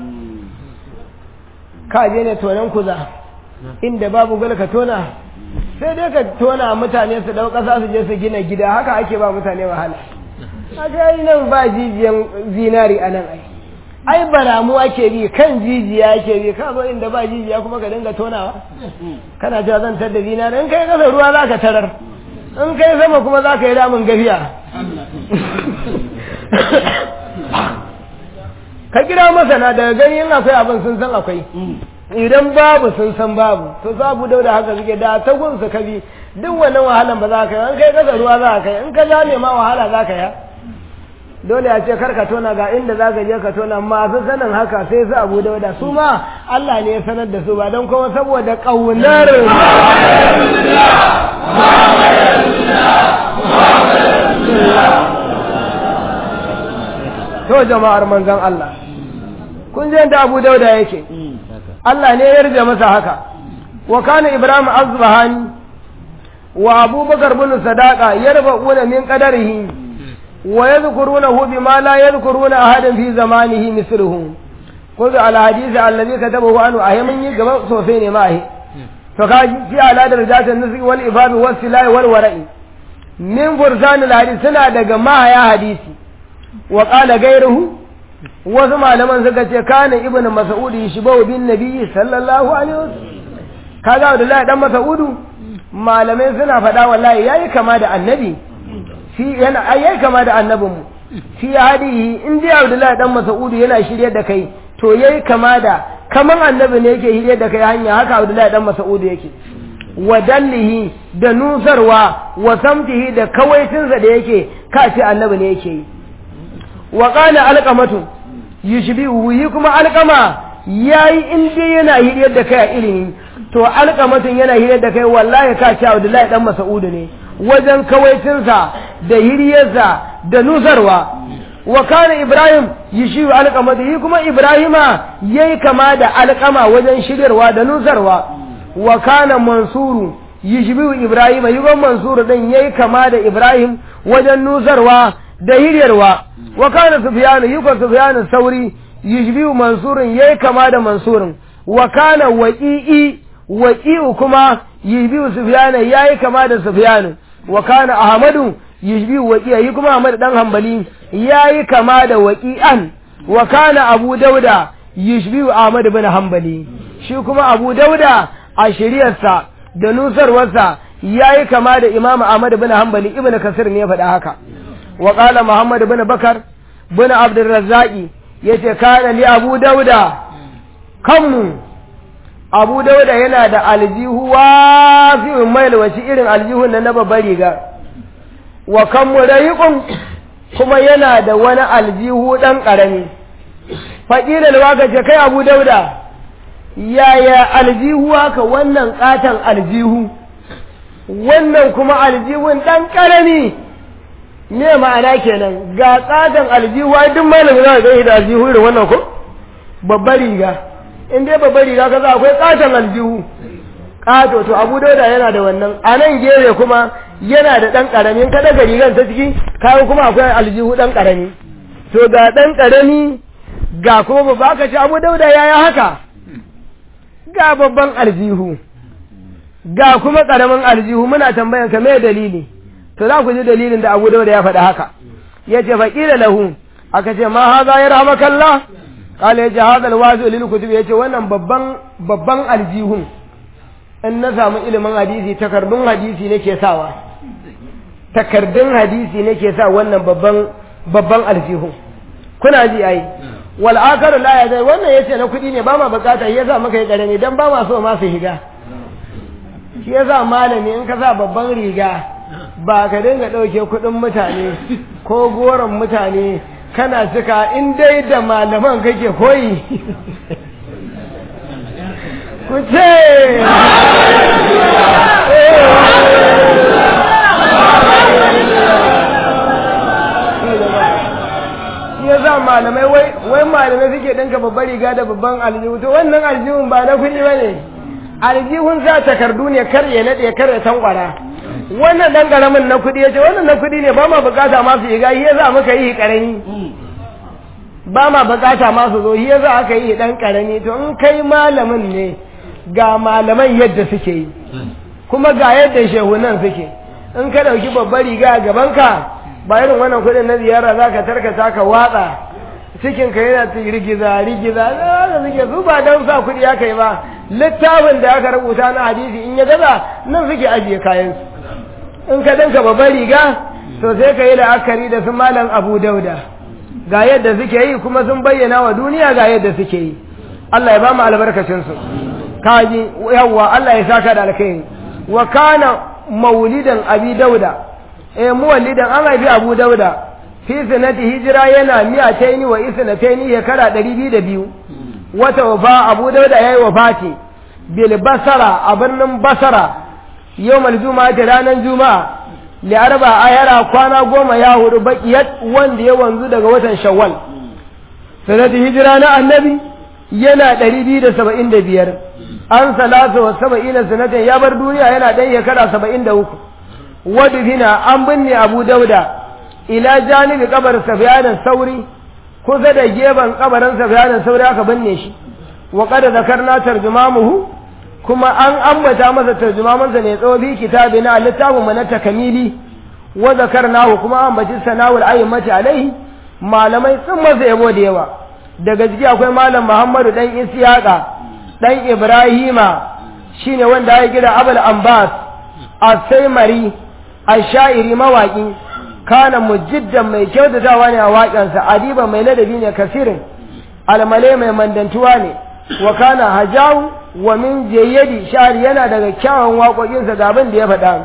ka je ne tonan kuza inda babu gul ka tona sai dai ka tona mutane su dau ƙasa su je su gina gida haka ake ba mutane wahala aka yi nan ba jijiyan zinari a nan ai ai baramu ake bi kan jijiya ake bi ka zo inda ba jijiya kuma ka dinga tonawa kana cewa zan tar da zinari in kai kasa ruwa za ka tarar in kai sama kuma za ka yi damun gafiya ka kira masana daga gani yin akwai abin sun san akwai idan babu sun san babu to sabu dauda haka suke da ta gunsu ka bi duk wannan wahalan ba za ka yi in kai kasa ruwa za ka yi in ka zame ma wahala za ka yi dole a ce kar ka tona ga inda za ka je ka tona masu sanin haka sai su abu dauda su ma Allah ne ya sanar da su ba don kuma saboda ƙaunar to jama'ar manzon Allah kun je da abu dauda yake Allah ne ya yarda masa haka wa kana ibrahim azbahani wa abubakar bin sadaqa yarfa'una min qadarihi ويذكرونه بما لا يذكرون أحدا في زمانه مثله قل على الحديث الذي كتبه عنه أهمني قبل صوفين معه فقال في على درجات النسك والإفاب والسلاء والورع من فرسان الحديث سنة دقا ما يا حديثي وقال غيره وثم لمن سكت كان ابن مسعود يشبه بالنبي صلى الله عليه وسلم kaga Abdullahi dan Mas'udu malamai suna faɗa wallahi yayi kama da annabi shi yana ayyai kama da annabinmu shi hadihi in dai Abdullahi dan Mas'udu yana shirye da kai to yayi kama da kaman annabi ne yake shirye da kai hanya haka Abdullahi dan Mas'udu yake wa dallihi da nusarwa wa samtihi da kawaitinsa da yake ka ce annabi ne yake yi wa qala alqamatu yushbihu yi kuma alqama yayi in dai yana shirye da kai a ilimi to alqamatun yana shirye da kai wallahi ka ce Abdullahi dan Mas'udu ne wajen kawaitinsa da hiriyarsa da nusarwa wa kana ibrahim yishiru alqamati yi kuma ibrahima yayi kama da alqama wajen shiryarwa da nusarwa wa kana mansuru yishbihu ibrahima yi kuma mansuru din yayi kama da ibrahim wajen nusarwa da hiryarwa wa kana sufyanu yi kuma sufyanu sauri yishbihu mansurun yayi kama da mansurun wa kana waqi'i waqi'u kuma yishbihu sufyanu yayi kama da sufyanu wa kana ahmadu yishbihu waqi'a yi kuma ahmad dan hanbali yayi kama da waqi'an wa kana abu dauda yishbihu ahmad bin hanbali shi kuma abu dauda a shiriyarsa da nusarwarsa yayi kama da imam ahmad bin hanbali ibnu kasir ne ya faɗa haka wa qala muhammad bin bakar bin abdurrazzaqi yace kana li abu dauda kanmu abu dauda yana da aljihu wasi'un mailwaci irin aljihun nan na babbar riga wa kanmu rayiqun kuma yana da wani aljihu dan karami faqila alwaka ce kai abu dauda yaya aljihu haka wannan katan aljihu wannan kuma aljihun dan karami ne ma'ana kenan ga katan aljihu duk malamin za ga da aljihu irin wannan ko babbar riga in dai babbar riga kaza akwai katan aljihu kato to abu dauda yana da wannan a nan gefe kuma yana da ɗan ƙarami ka daga rigar ta ciki kawo kuma akwai aljihu ɗan ƙarami to ga ɗan ƙarami ga kuma babba ka ci abu dauda ya yi haka ga babban aljihu ga kuma ƙaramin aljihu muna tambayan ka me dalili to za ku ji dalilin da abu dauda ya faɗa haka ya ce faƙila lahu aka ce ma haza ya rahmakallah kala ya ce haza alwazu lil kutub ya ce wannan babban babban aljihun in na samu ilimin hadisi takardun hadisi nake sawa takardun hadisi nake sa wannan babban babban aljihu kuna ji ai wal akaru la ya zai wannan yace na kudi ne ba ma bukata shi yasa muka yi karami dan ba ma so ma su higa shi yasa malami in ka sa babban riga ba ka dinga dauke kudin mutane ko goron mutane kana cika in dai da malaman kake koyi ku ce ya za malamai wai malamai suke ɗinka babbar riga da babban aljihu to wannan aljihun ba na kuɗi ba ne aljihun za takardu ne kar ya naɗe kar ya tankwara wannan ɗan ƙaramin na kuɗi ya ce wannan na kuɗi ne ba ma bukata masu yi gayi ya za muka yi ƙarami ba ma bukata masu zo ya za aka yi ɗan ƙarami to in kai malamin ne ga malaman yadda suke yi kuma ga yadda shehunan suke in ka ɗauki babbar riga a gabanka ba irin wannan kuɗin na ziyara za ka tarkata ka watsa cikin ka yana ta rigiza rigiza da suke su ba don sa kuɗi aka yi ba littafin da aka rubuta na hadisi in ya gaza nan suke ajiye kayansu in ka danka babbar riga to sai ka yi la'akari da su malam abu dauda ga yadda suke yi kuma sun bayyana wa duniya ga yadda suke yi Allah ya ba mu albarkacinsu kaji yawwa Allah ya saka da alkhairi wa kana maulidan abi dauda eh muwallidan an haifi abu dauda fi sanati hijira yana miyataini wa isnataini shekara ɗari biyu da biyu wata wafa abu dauda ya yi wafati bil basara a birnin basara yawmal juma'a ta ranar juma'a li arba ayara kwana goma ya hudu baqiyat wanda ya wanzu daga watan shawwal sanati hijira na annabi yana ɗari biyu da saba'in da biyar an salatu wa saba'ina sanatan ya bar duniya yana ɗan shekara saba'in da uku wadufina an binne abu dauda ila janibi kabar safiyanin sauri kusa da gefen kabarin safiyanin sauri aka binne shi wa kada zakarna tarjumamuhu kuma an ambata masa tarjumamansa ne tsawo bi kitabi na littafin mu na takamili wa zakarnahu kuma an ambaci sanawul ayyamati alaihi malamai sun masa yabo da yawa daga ciki akwai malam muhammadu dan isyaqa dan ibrahima shine wanda ya gida abul ambas as-saimari ashairi mawaƙi kana mujiddan mai kyautatawa ne a waƙansa adiba mai ladabi ne kasirin almale mai mandantuwa ne wa kana hajawu wa min jayyadi shari yana daga kyawun waƙoƙinsa ga abin da ya faɗa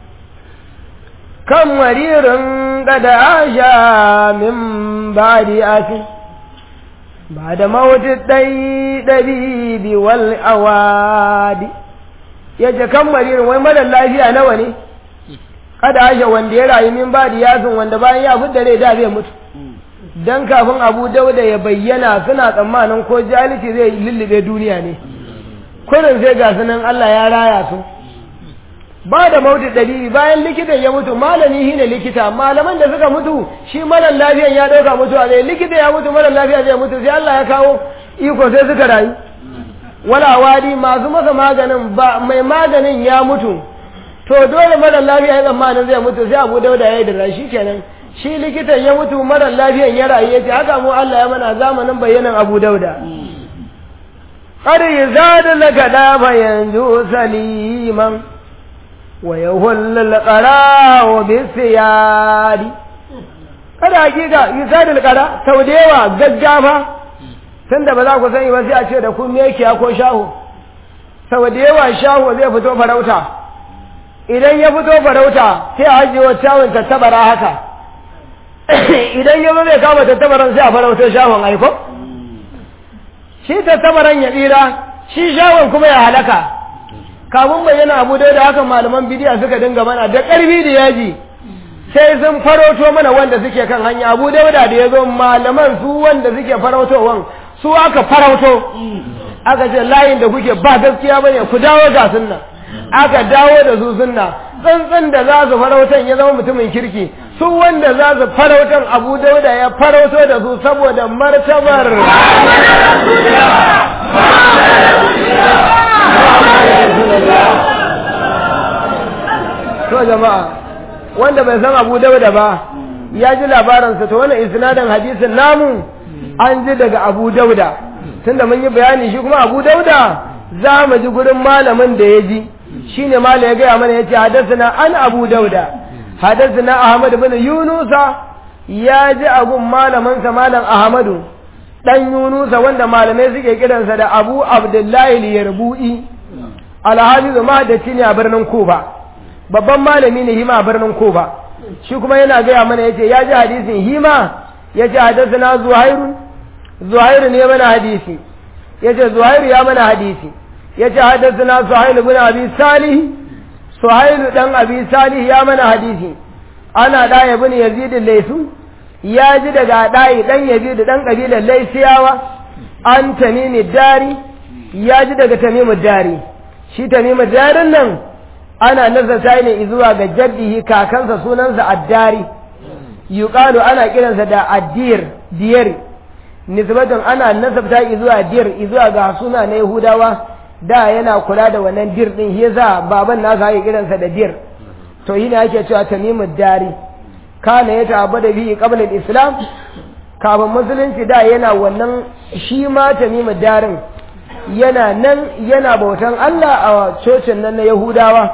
kan maririn gada asha min badi asin ba da mawuti ɗai ɗabibi wal awadi yace kan maririn wai mara lafiya nawa ne kada ashe wanda ya rayu min ba da yasin wanda bayan ya fidda rai da zai mutu dan kafin abu dauda ya bayyana suna tsammanin ko jahilci zai lullube duniya ne kurin sai ga sunan Allah ya raya su ba da mauti dalili bayan likitan ya mutu malami shi ne likita malaman da suka mutu shi marar lafiyan ya ɗauka mutu a zai likita ya mutu marar lafiya zai mutu sai Allah ya kawo iko sai suka rayu wala wadi masu masa maganin ba mai maganin ya mutu to dole marar lafiya ya tsammanin zai mutu sai abu dauda ya yi da shi kenan shi likitan ya mutu marar lafiyan ya rayu ya ce haka mu Allah ya mana zamanin bayyanan abu dauda قد يزاد لك داب ينجو سليما ويهل القراء بالسياد kada hakika yusad alqara sau da yawa gaggafa tunda ba za ku sani ba sai a ce da ku mekiya ko shaho sau da yawa shaho zai fito farauta idan ya fito farauta sai a ajiye wa shawon tattabara haka idan ya zo zai kama tattabaran sai a farauta shahon aiko shi tattabaran ya tsira shi shawon kuma ya halaka kamun bayyana abu da haka malaman bidiya suka dinga mana da ƙarfi da yaji sai sun farauto mana wanda suke kan hanya abu dauda da ya zo malaman su wanda suke farautowan su aka farauto aka ce layin da kuke ba gaskiya bane ku dawo ga sunna aka dawo da su sunna tsantsan da za su farautan ya zama mutumin kirki su wanda za su farautan abu dauda ya farauto da su saboda martabar to jama'a wanda bai san abu dauda ba ya ji labaransa to wannan isnadin hadisin namu an ji daga abu dauda tunda mun yi bayani shi kuma abu dauda za mu ji gurin malamin da ya ji shine malam ya gaya mana ya ce hadasana an abu dauda hadasana ahmad bin yunusa ya ji abun malaminsa malam ahmadu dan yunusa wanda malamai suke kiransa da abu abdullahi liyarbu'i alhafizu mahaddaci ne a birnin kuba babban malami ne hima a birnin kuba shi kuma yana gaya mana yace ya ji hadisin hima yace hadathana zuhairu zuhairu ne mana hadisi yace zuhairu ya mana hadisi yace hadathana suhailu ibn abi salih suhailu dan abi salih ya mana hadisi ana da ibn yazid laysu ya ji daga dai dan yazid dan kabilar laysiyawa an tamimi dari ya ji daga tamimu dari shi tamimu darin nan ana nazarta ne zuwa ga jaddihi kakansa sunansa addari yuqalu ana kiransa da addir diyar nisbatan ana nasabta zuwa dir zuwa ga suna na yahudawa da yana kula da wannan dir din yasa baban nasa ya kiransa da dir to yi ne ake cewa tamimud dari kana ya ta'abbada bihi qabla al-islam kafin musulunci da yana wannan shi ma tamimud darin yana nan yana bautan Allah a cocin nan na Yahudawa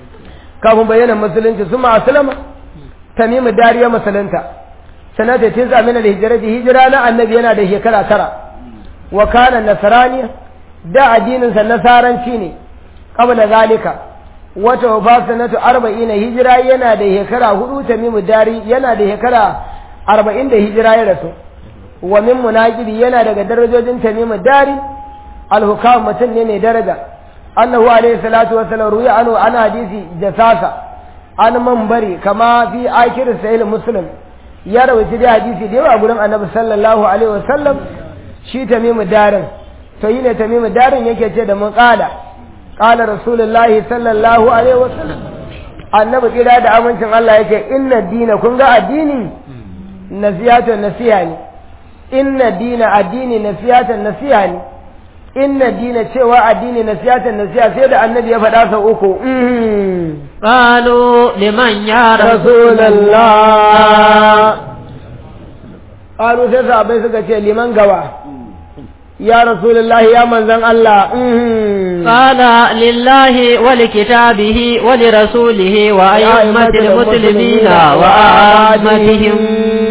kafin bayyana musulunci su ma aslama tamimu dariya musulunta sanata tin zamina da hijira da hijira na annabi yana da shekara tara wa kana nasrani da addinin sa nasaranci ne qabla zalika wata wafa sanatu arba'ina hijira yana da shekara hudu tamimu dari yana da shekara arba'in da hijira ya rasu wa min munaqibi yana daga darajojin tamimu dari alhukam mutum ne mai daraja annahu alayhi salatu wa salam ruya anu ana hadisi jasasa an manbari kama fi akir sahih muslim ya rawaita da hadisi da yawa gurin annabi sallallahu alaihi wa sallam shi tamimu darin to yi ne tamimu darin yake ce da mun kala kala rasulullahi sallallahu alaihi wa sallam annabi kira da amincin Allah yake inna dina kun ga addini nasiyatan nasiha ne inna dina addini nasiyatan nasiha ne inna dina cewa addini nasiyatan nasiha sai da annabi ya faɗa sau uku قالوا لمن يا رسول rasulallah ƙaru sai sahabai suka ce liman gawa ya rasulullah ya manzan Allah قال لله ولكتابه ولرسوله وأئمة المسلمين وأعمتهم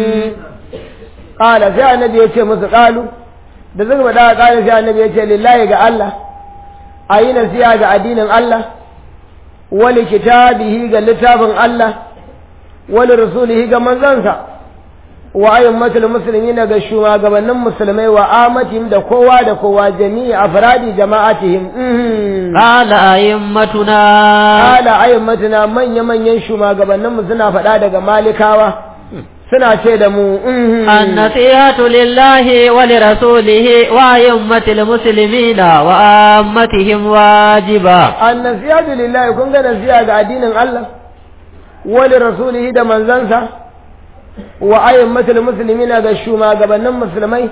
ƙala sai annabi ya ce musu ƙalu da suka faɗa ƙala sai annabi ya ce lillahi ga Allah a yi nasiha ga addinin Allah wali kitabihi ga littafin Allah wali rasulihi ga manzansa wa ayyummatul muslimina ga shugabannin musulmai wa amatihim da kowa da kowa jami'i afradi jama'atihim قال أئمتنا ala ayyummatuna manya manyan shugabannin mu suna faɗa daga malikawa suna ce da mu النصيحة لله ولرسوله وأئمة المسلمين وآمتهم واجبة annasiyatu lillahi kun ga nasiya ga addinin Allah wali rasulihi da manzansa wa ayyammatul muslimina ga shugabannin musulmai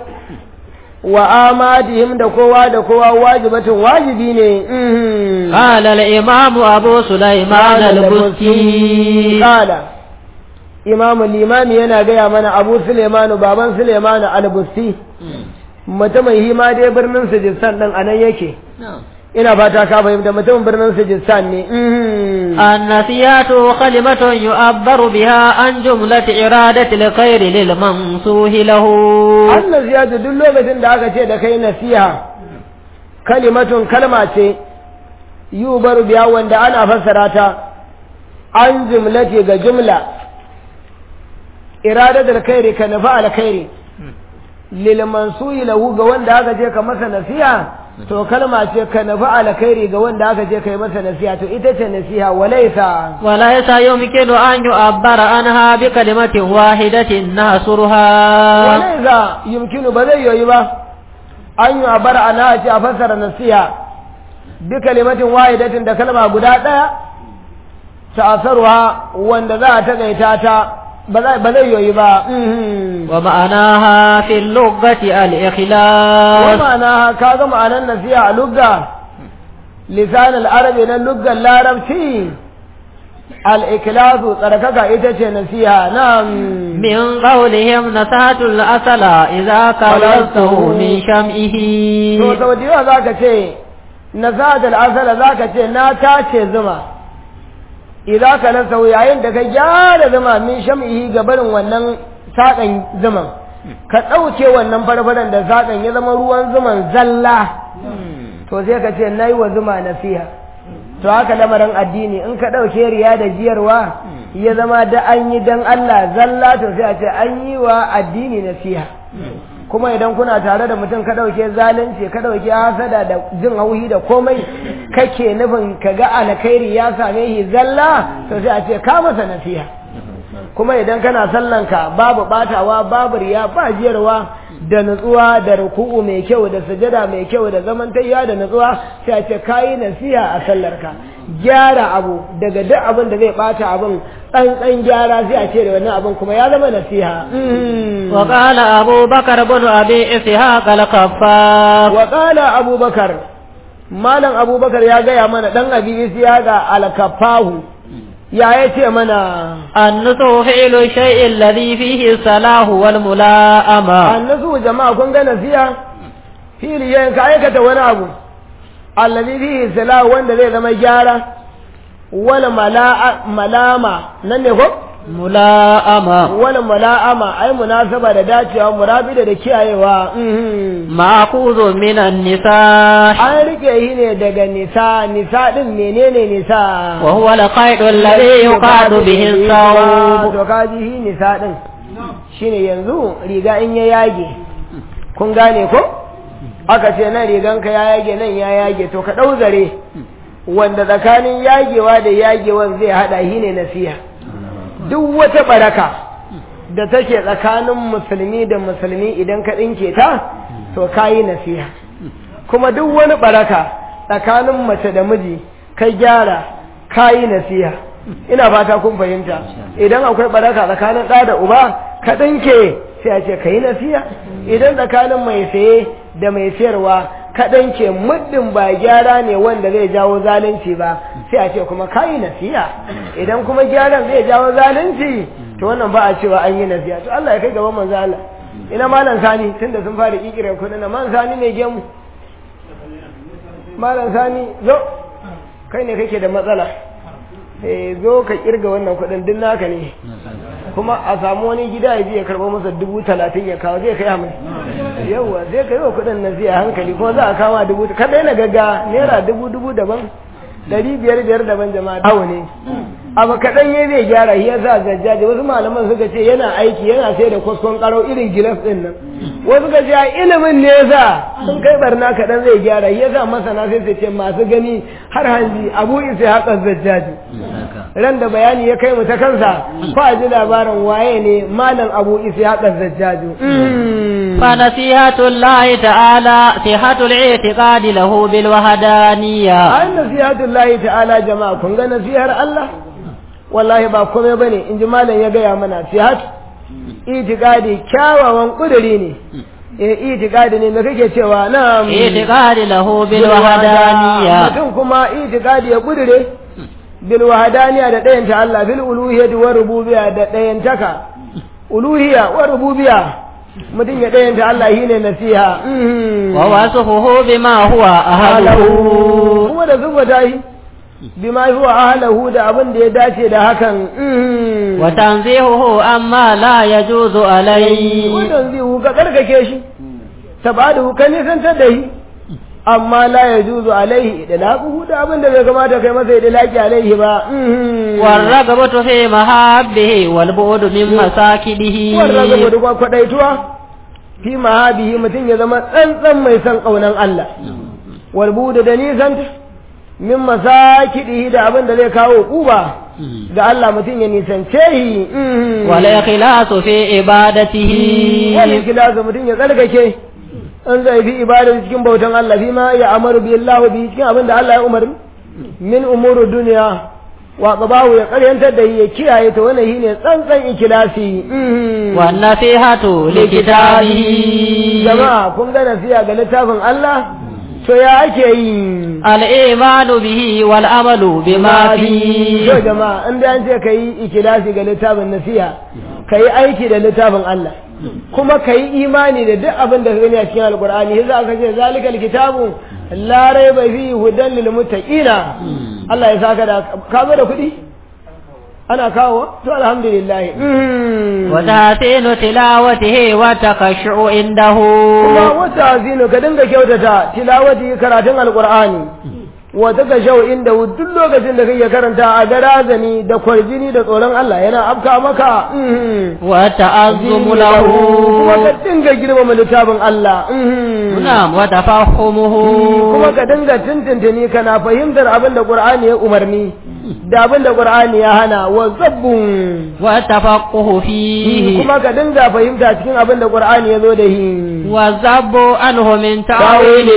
wa amadihim da kowa da kowa wajibatin wajibi ne قال الإمام أبو سليمان البستي قال imam limami yana gaya mana abu sulemanu baban sulemanu albusti mutumin hima dai birnin sujistan din anan yake ina fata ka fahimta mutumin birnin sujistan ne النسيات كلمة يعبر بها عن جملة إرادة الخير للمنصوح له Allah ziyadu duk lokacin da aka ce da kai nasiha kalimatun kalma ce yubaru biya wanda ana fassara ta an jumlati ga jumla iradatul khairi ka nufa alkhairi lil mansuhi lahu ga wanda aka ce ka masa nasiha to kalma ce ka nufa alkhairi ga wanda aka ce kai masa nasiha to ita ce nasiha walaisa وليس يمكن أن يعبر عنها بكلمة واحدة ناصرها walaisa yumkinu ba zai yoyi ba an yi a bar ana ce a fassara nasiha bi kalimatin wahidatin da kalma guda ɗaya ta'asarwa wanda za a taƙaita ta ba zai ba zai yoyi ba ومعناها في اللغة الإخلاص ma'ana ka ga ma'anar nasiha a lugga lisan al-arabi na luggan larabci al-ikhlasu tsarkaka ita ce nasiha na من قولهم نسهة الأصل إذا كررته من شمئه to sau da yawa za ka ce na zadal asala za ka ce na tace zuma idan ka nasa yayin da ka gyara zuma min sham'ihi ga barin wannan saƙan zuman ka ɗauke wannan farfaran da saƙan ya zama ruwan zuman zalla to sai ka ce na yi wa zuma nasiha to haka lamarin addini in ka ɗauke riya da jiyarwa ya zama da an yi don Allah zalla to sai a ce an yi wa addini nasiha kuma idan kuna tare da mutum ka ɗauke zalunci ka ɗauke hasada da jin hauhi da komai kake nufin ka ga alkhairi ya same shi zalla to sai a ce ka masa nasiha kuma idan kana sallanka babu batawa babu riya ba jiyarwa da nutsuwa da ruku'u mai kyau da sujada mai kyau da zaman tayya da nutsuwa sai a ce kayi nasiha a sallarka gyara abu daga duk abin da zai bata abin ɗan gyara sai a ce da wannan abin kuma ya zama nasiha وقال أبو بكر بن أبي إسحاق الخفاف وقال أبو بكر مالا أبو بكر يا جاي منا دن أبي إسحاق الكفاه يا يتي منا النصح فعل الشيء الذي فيه الصلاح والملاءمة النصح جماعة كن نسيها في ليين كايكة وانا أبو الذي فيه الصلاح وان زي زما جارة ولا ملامة ننكو mula'ama wani mula'ama ai munasaba da dacewa murabida da kiyayewa ma'khudhu minan nisa an rike shi ne daga nisa nisa din menene nisa wa huwa al-qaydu alladhi yuqadu bihi as-sawb to kaji shi nisa din shine yanzu riga in ya yage kun gane ko aka ce nan riganka ya yage nan ya yage to ka dau zare wanda tsakanin yagewa da yagewan zai hada shi ne nasiha duk wata baraka da take tsakanin musulmi da musulmi idan ka ɗinke ta to ka yi nasiha kuma duk wani baraka tsakanin mace da miji ka gyara ka yi nasiha ina fata kun fahimta idan akwai baraka tsakanin ɗa da uba ka ɗinke sai a ce ka yi nasiha idan tsakanin mai saye da mai sayarwa kaɗan ke muddin ba gyara ne wanda zai jawo zalunci ba sai a ce kuma ka yi nasiha idan kuma gyaran zai jawo zalunci to wannan ba a cewa an yi nasiha to Allah ya kai gaban manzo Allah ina malam sani tunda sun fara kikire kudin na man sani ne gemu malam sani zo kai ne kake da matsala eh zo ka kirga wannan kudin duk naka ne kuma a samu wani gida ya je ya karɓo masa dubu talatin ya kawo zai kai hamsin yawwa zai kai wa kuɗin na zai hankali kuma za a kama dubu ka daina gaga naira dubu dubu daban dari biyar biyar daban jama'a awo ne abu kaɗan ya zai gyara shi yasa zajjaji wasu malaman suka ce yana aiki yana sai da kwaskon karo irin gilas ɗin nan wasu suka ce a ilimin ne yasa sun kai barna kaɗan zai gyara shi yasa masana sai su ce masu gani har hanji abu isa haƙa zajjaji ran da bayani ya kai mu ta kansa ko a ji labarin waye ne malam abu isa haƙa zajjaji فنصيحة الله تعالى صحة الاعتقاد له بالوحدانية ai nasihatullahi ta'ala jama'a kun ga nasihar Allah wallahi ba komai bane in ji malam ya gaya mana sihat itikadi kyawawan kuduri ne eh itikadi ne me kake cewa na'am اعتقاد له بالوحدانية mutum kuma itikadi ya kudure bil wahadaniya da ɗayan ta Allah bil uluhiyyati wa rububiyya da ɗayan taka uluhiyya wa rububiyya mutum ya ɗayan ta Allah shine nasiha Mhm. ووصفه بما هو أهله kuma da zuba tayi bima huwa ahlahu da abin da ya dace da hakan Mhm. وتنزيهه أما لا يجوز عليه wannan zai ka karkake shi tabadu ka nisantar da shi amma la ya juzu alaihi da laquhu da abin da bai kamata kai masa da laki alaihi ba Mhm. والرغبة في محبه والبعد من مساكنه wannan zama da kwadaituwa fi mahabihi mutum ya zama tsantsan mai san kaunan Allah walbuda da nisanta min masakidihi da abin da zai kawo kuba ga Allah mutum ya nisance shi Mhm. والإخلاص في عبادته wani kilasa mutum ya tsarkake an zai fi ibadar cikin bautan Allah fi ma ya amaru bi Allah bi cikin abin da Allah ya umarni min umuru duniya wa qabahu ya karyantar da ya kiyaye ta wannan shine tsantsan ikilasi Mhm. والنصيحة لكتابه jama'a kun ga nasiha ga littafin Allah to ya ake yi الإيمان به والعمل بما to فيه jama'a in da an ce kai ikilasi ga littafin nasiha kai aiki da littafin Allah kuma kai imani da duk abin da ka gani a cikin alqur'ani yasa aka ce zalikal kitabu la raiba fihi hudan lil muttaqina Allah ya saka da ka zo da kuɗi ana kawo to alhamdulillah Mm. وتحسين تلاوته وتخشع عنده kuma wata azinu ka dinga kyautata tilawati karatun alqur'ani wata ka shau inda duk lokacin da kake karanta a ga razani da kwarjini da tsoron Allah yana afka maka mhm. والتعظم له kuma ka dinga girmama littafin Allah mhm. نعم وتفهمه kuma ka dinga tuntuntuni kana fahimtar abin da Qur'ani ya umarni da abin da Qur'ani ya hana wa zabbun والتفقه فيه kuma ka dinga fahimta cikin abin da Qur'ani ya zo da shi والذب عنه من تأويل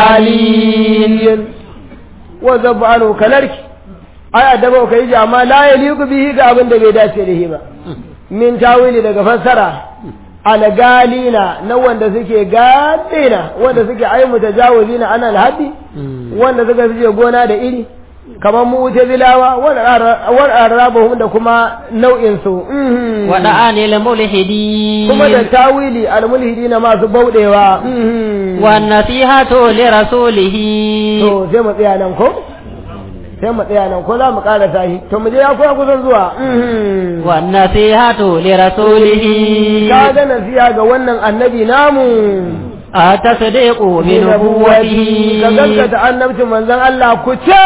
الغالين wa zabu anu kalarki ai adaba ka yi amma la yaliqu bihi ga abin da bai dace da shi ba min tawili daga fassara algalina na wanda suke gadina wanda suke ai mutajawizina ana alhaddi wanda suka fice gona da iri kamar mu'tazilawa wa arabahum da kuma nau'in su mhm. ودعان الملحدين kuma da tawili almulhidina masu baudewa mhm. والنصيحة لرسوله to sai mu tsaya nan ko sai mu tsaya nan ko za mu ƙara tashi to mu je ya kuwa kusan zuwa والنصيحة لرسوله ka ga nasiha ga wannan annabi namu التصديق بنبوته ka gaskata annabcin manzon Allah ku ce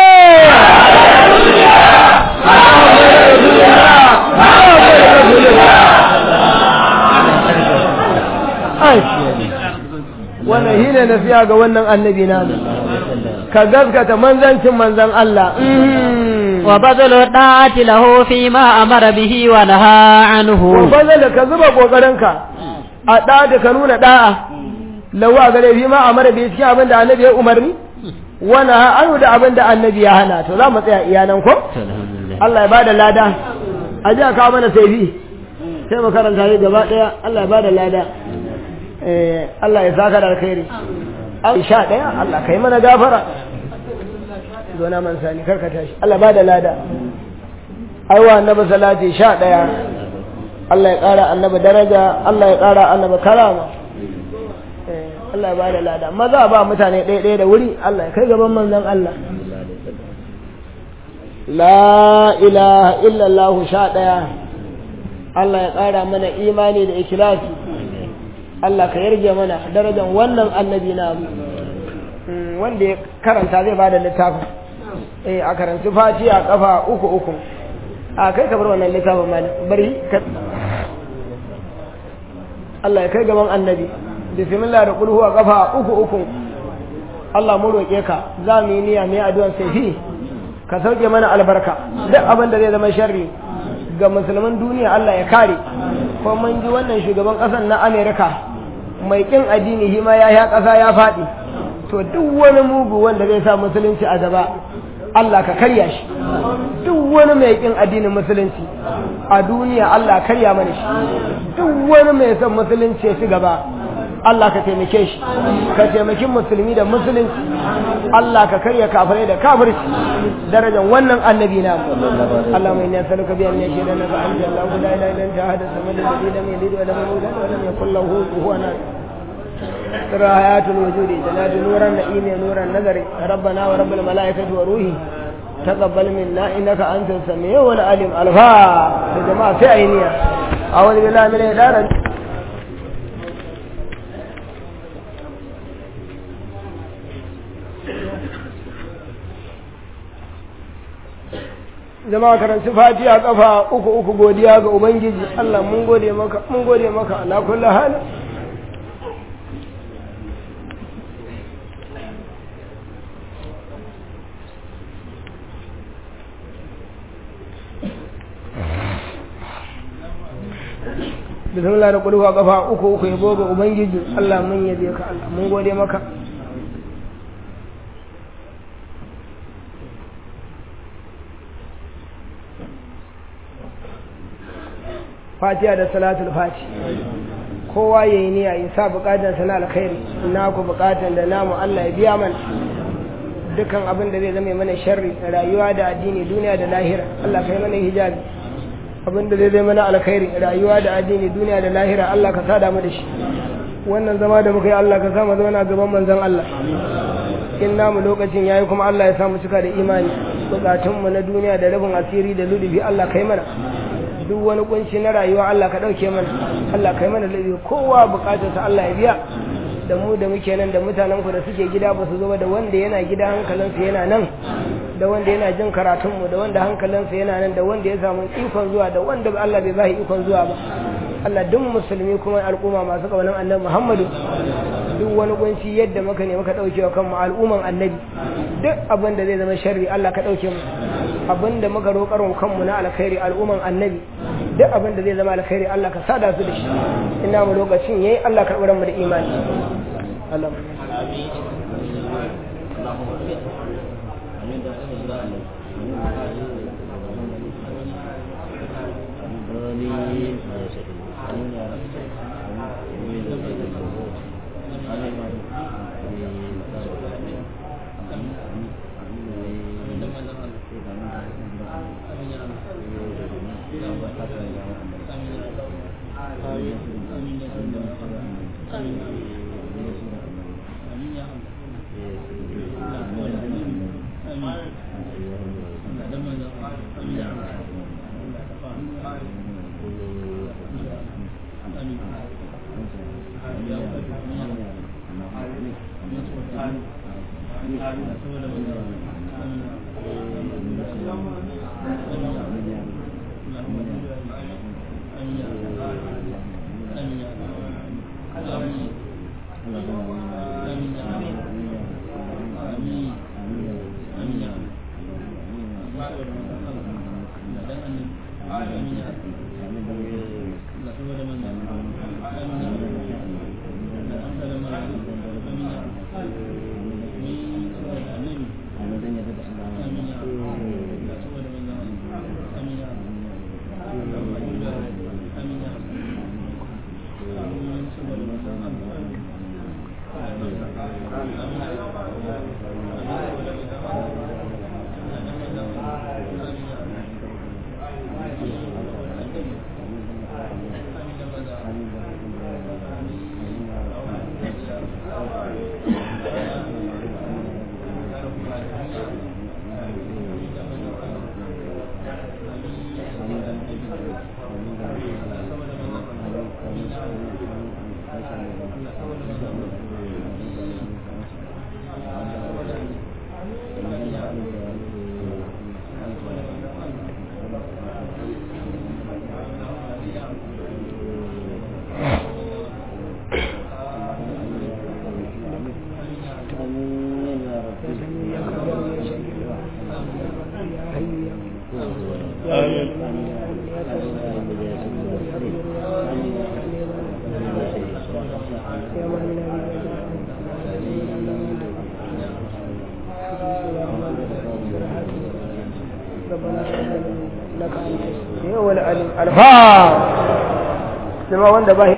Ai, wannan shi ne nasiha ga wannan annabi namu ka gaskata manzancin manzon Allah وبذل الطاعة له فيما أمر به ونهى wa عنه bazala ka zuba kokarinka a da da ka nuna da'a lawa gare fi ma amara bi cikin abin da annabi ya umarni wana anu da abin da annabi ya hana to za mu tsaya iyanan ko Allah ya bada lada a ji a kawo mana saifi sai mu karanta shi gaba daya Allah ya bada lada eh Allah ya saka da alkhairi an sha daya Allah kai mana gafara zo na man sani karka tashi Allah bada lada aiwa annabi salati sha daya Allah ya ƙara annaba daraja Allah ya ƙara annaba karama Eh, Allah ya bada lada maza ba mutane ɗaya ɗaya da wuri Allah ya kai gaban manzon Allah la ilaha illallah sha ɗaya Allah ya ƙara mana imani da ikhlasi Allah ka yarje mana darajar wannan annabi na Mm, wanda ya karanta zai bada littafin eh a karanci fatiha kafa uku uku a kai ka bar wannan littafin malam bari ka Allah ya kai gaban annabi bismillah da kulhu a kafa uku uku Allah mu roƙe ka za mu yi niyya mu yi addu'an sai ka sauke mana albarka duk abin da zai zama sharri ga musulman duniya Allah ya kare ko mun ji wannan shugaban ƙasar na Amerika mai kin addini shi ma ya ya ƙasa ya faɗi to duk wani mugu wanda zai sa musulunci a gaba Allah ka karya shi duk wani mai kin addinin musulunci a duniya Allah karya mana shi duk wani mai son musulunci ya ci gaba Allah ka taimake shi ka taimaki musulmi da musulunci Allah ka karya kafirai da kafirci darajar wannan annabi na Allah mai ne saluka biyan ne shedan na ba'an da Allah la ilaha illa anta hada samad alladhi lam yalid wa lam yulad wa lam yakul lahu kufuwan ahad ترى حياة الوجود جنات نور النعيم نور النذر ربنا ورب الملائكة وروحي تقبل منا إنك أنت السميع والعليم الفا يا جماعة في عينيا أعوذ بالله من الإدارة jama'a karanci fatiha kafa uku uku godiya ga ubangiji Allah mun gode maka mun gode maka ala kulli hal bismillah da kulhu kafa uku uku yabo ga ubangiji Allah mun yabe ka Allah mun gode maka fatiha da salatul fati kowa ya yi niyya ya sa bukatan sana alkhairi na ku bukatan da namu Allah ya biya mana dukan abin da zai zama mana sharri rayuwa da addini duniya da lahira Allah kai mana hijabi abin da zai zama mana alkhairi rayuwa da addini duniya da lahira Allah ka sada mu da shi wannan zama da muka yi Allah ka sa mu zauna gaban manzon Allah in namu lokacin yayi kuma Allah ya sa mu cika da imani bukatunmu na duniya da rabin asiri da ludubi Allah kai mana duk wani kunci na rayuwa Allah ka ɗauke mana Allah kai mana laifi kowa bukatarsa Allah ya biya da mu da muke nan da mutanen ku da suke gida ba su zo da wanda yana gida hankalinsa yana nan da wanda yana jin karatunmu da wanda hankalinsa yana nan da wanda ya samu ikon zuwa da wanda Allah bai ba ikon zuwa ba Allah duk musulmi kuma al'umma masu kaunan annabi Muhammadu duk wani kunci yadda muka ne muka dauke wa kanmu al'umman annabi duk abin da zai zama sharri Allah ka dauke mu abin da muka roƙar wa kanmu na alkhairi al'umman annabi duk abin da zai zama alkhairi Allah ka sada su da shi ina mu lokacin yayi Allah karɓi mu da imani Allah yawa al'alim alfa sai ma wanda ba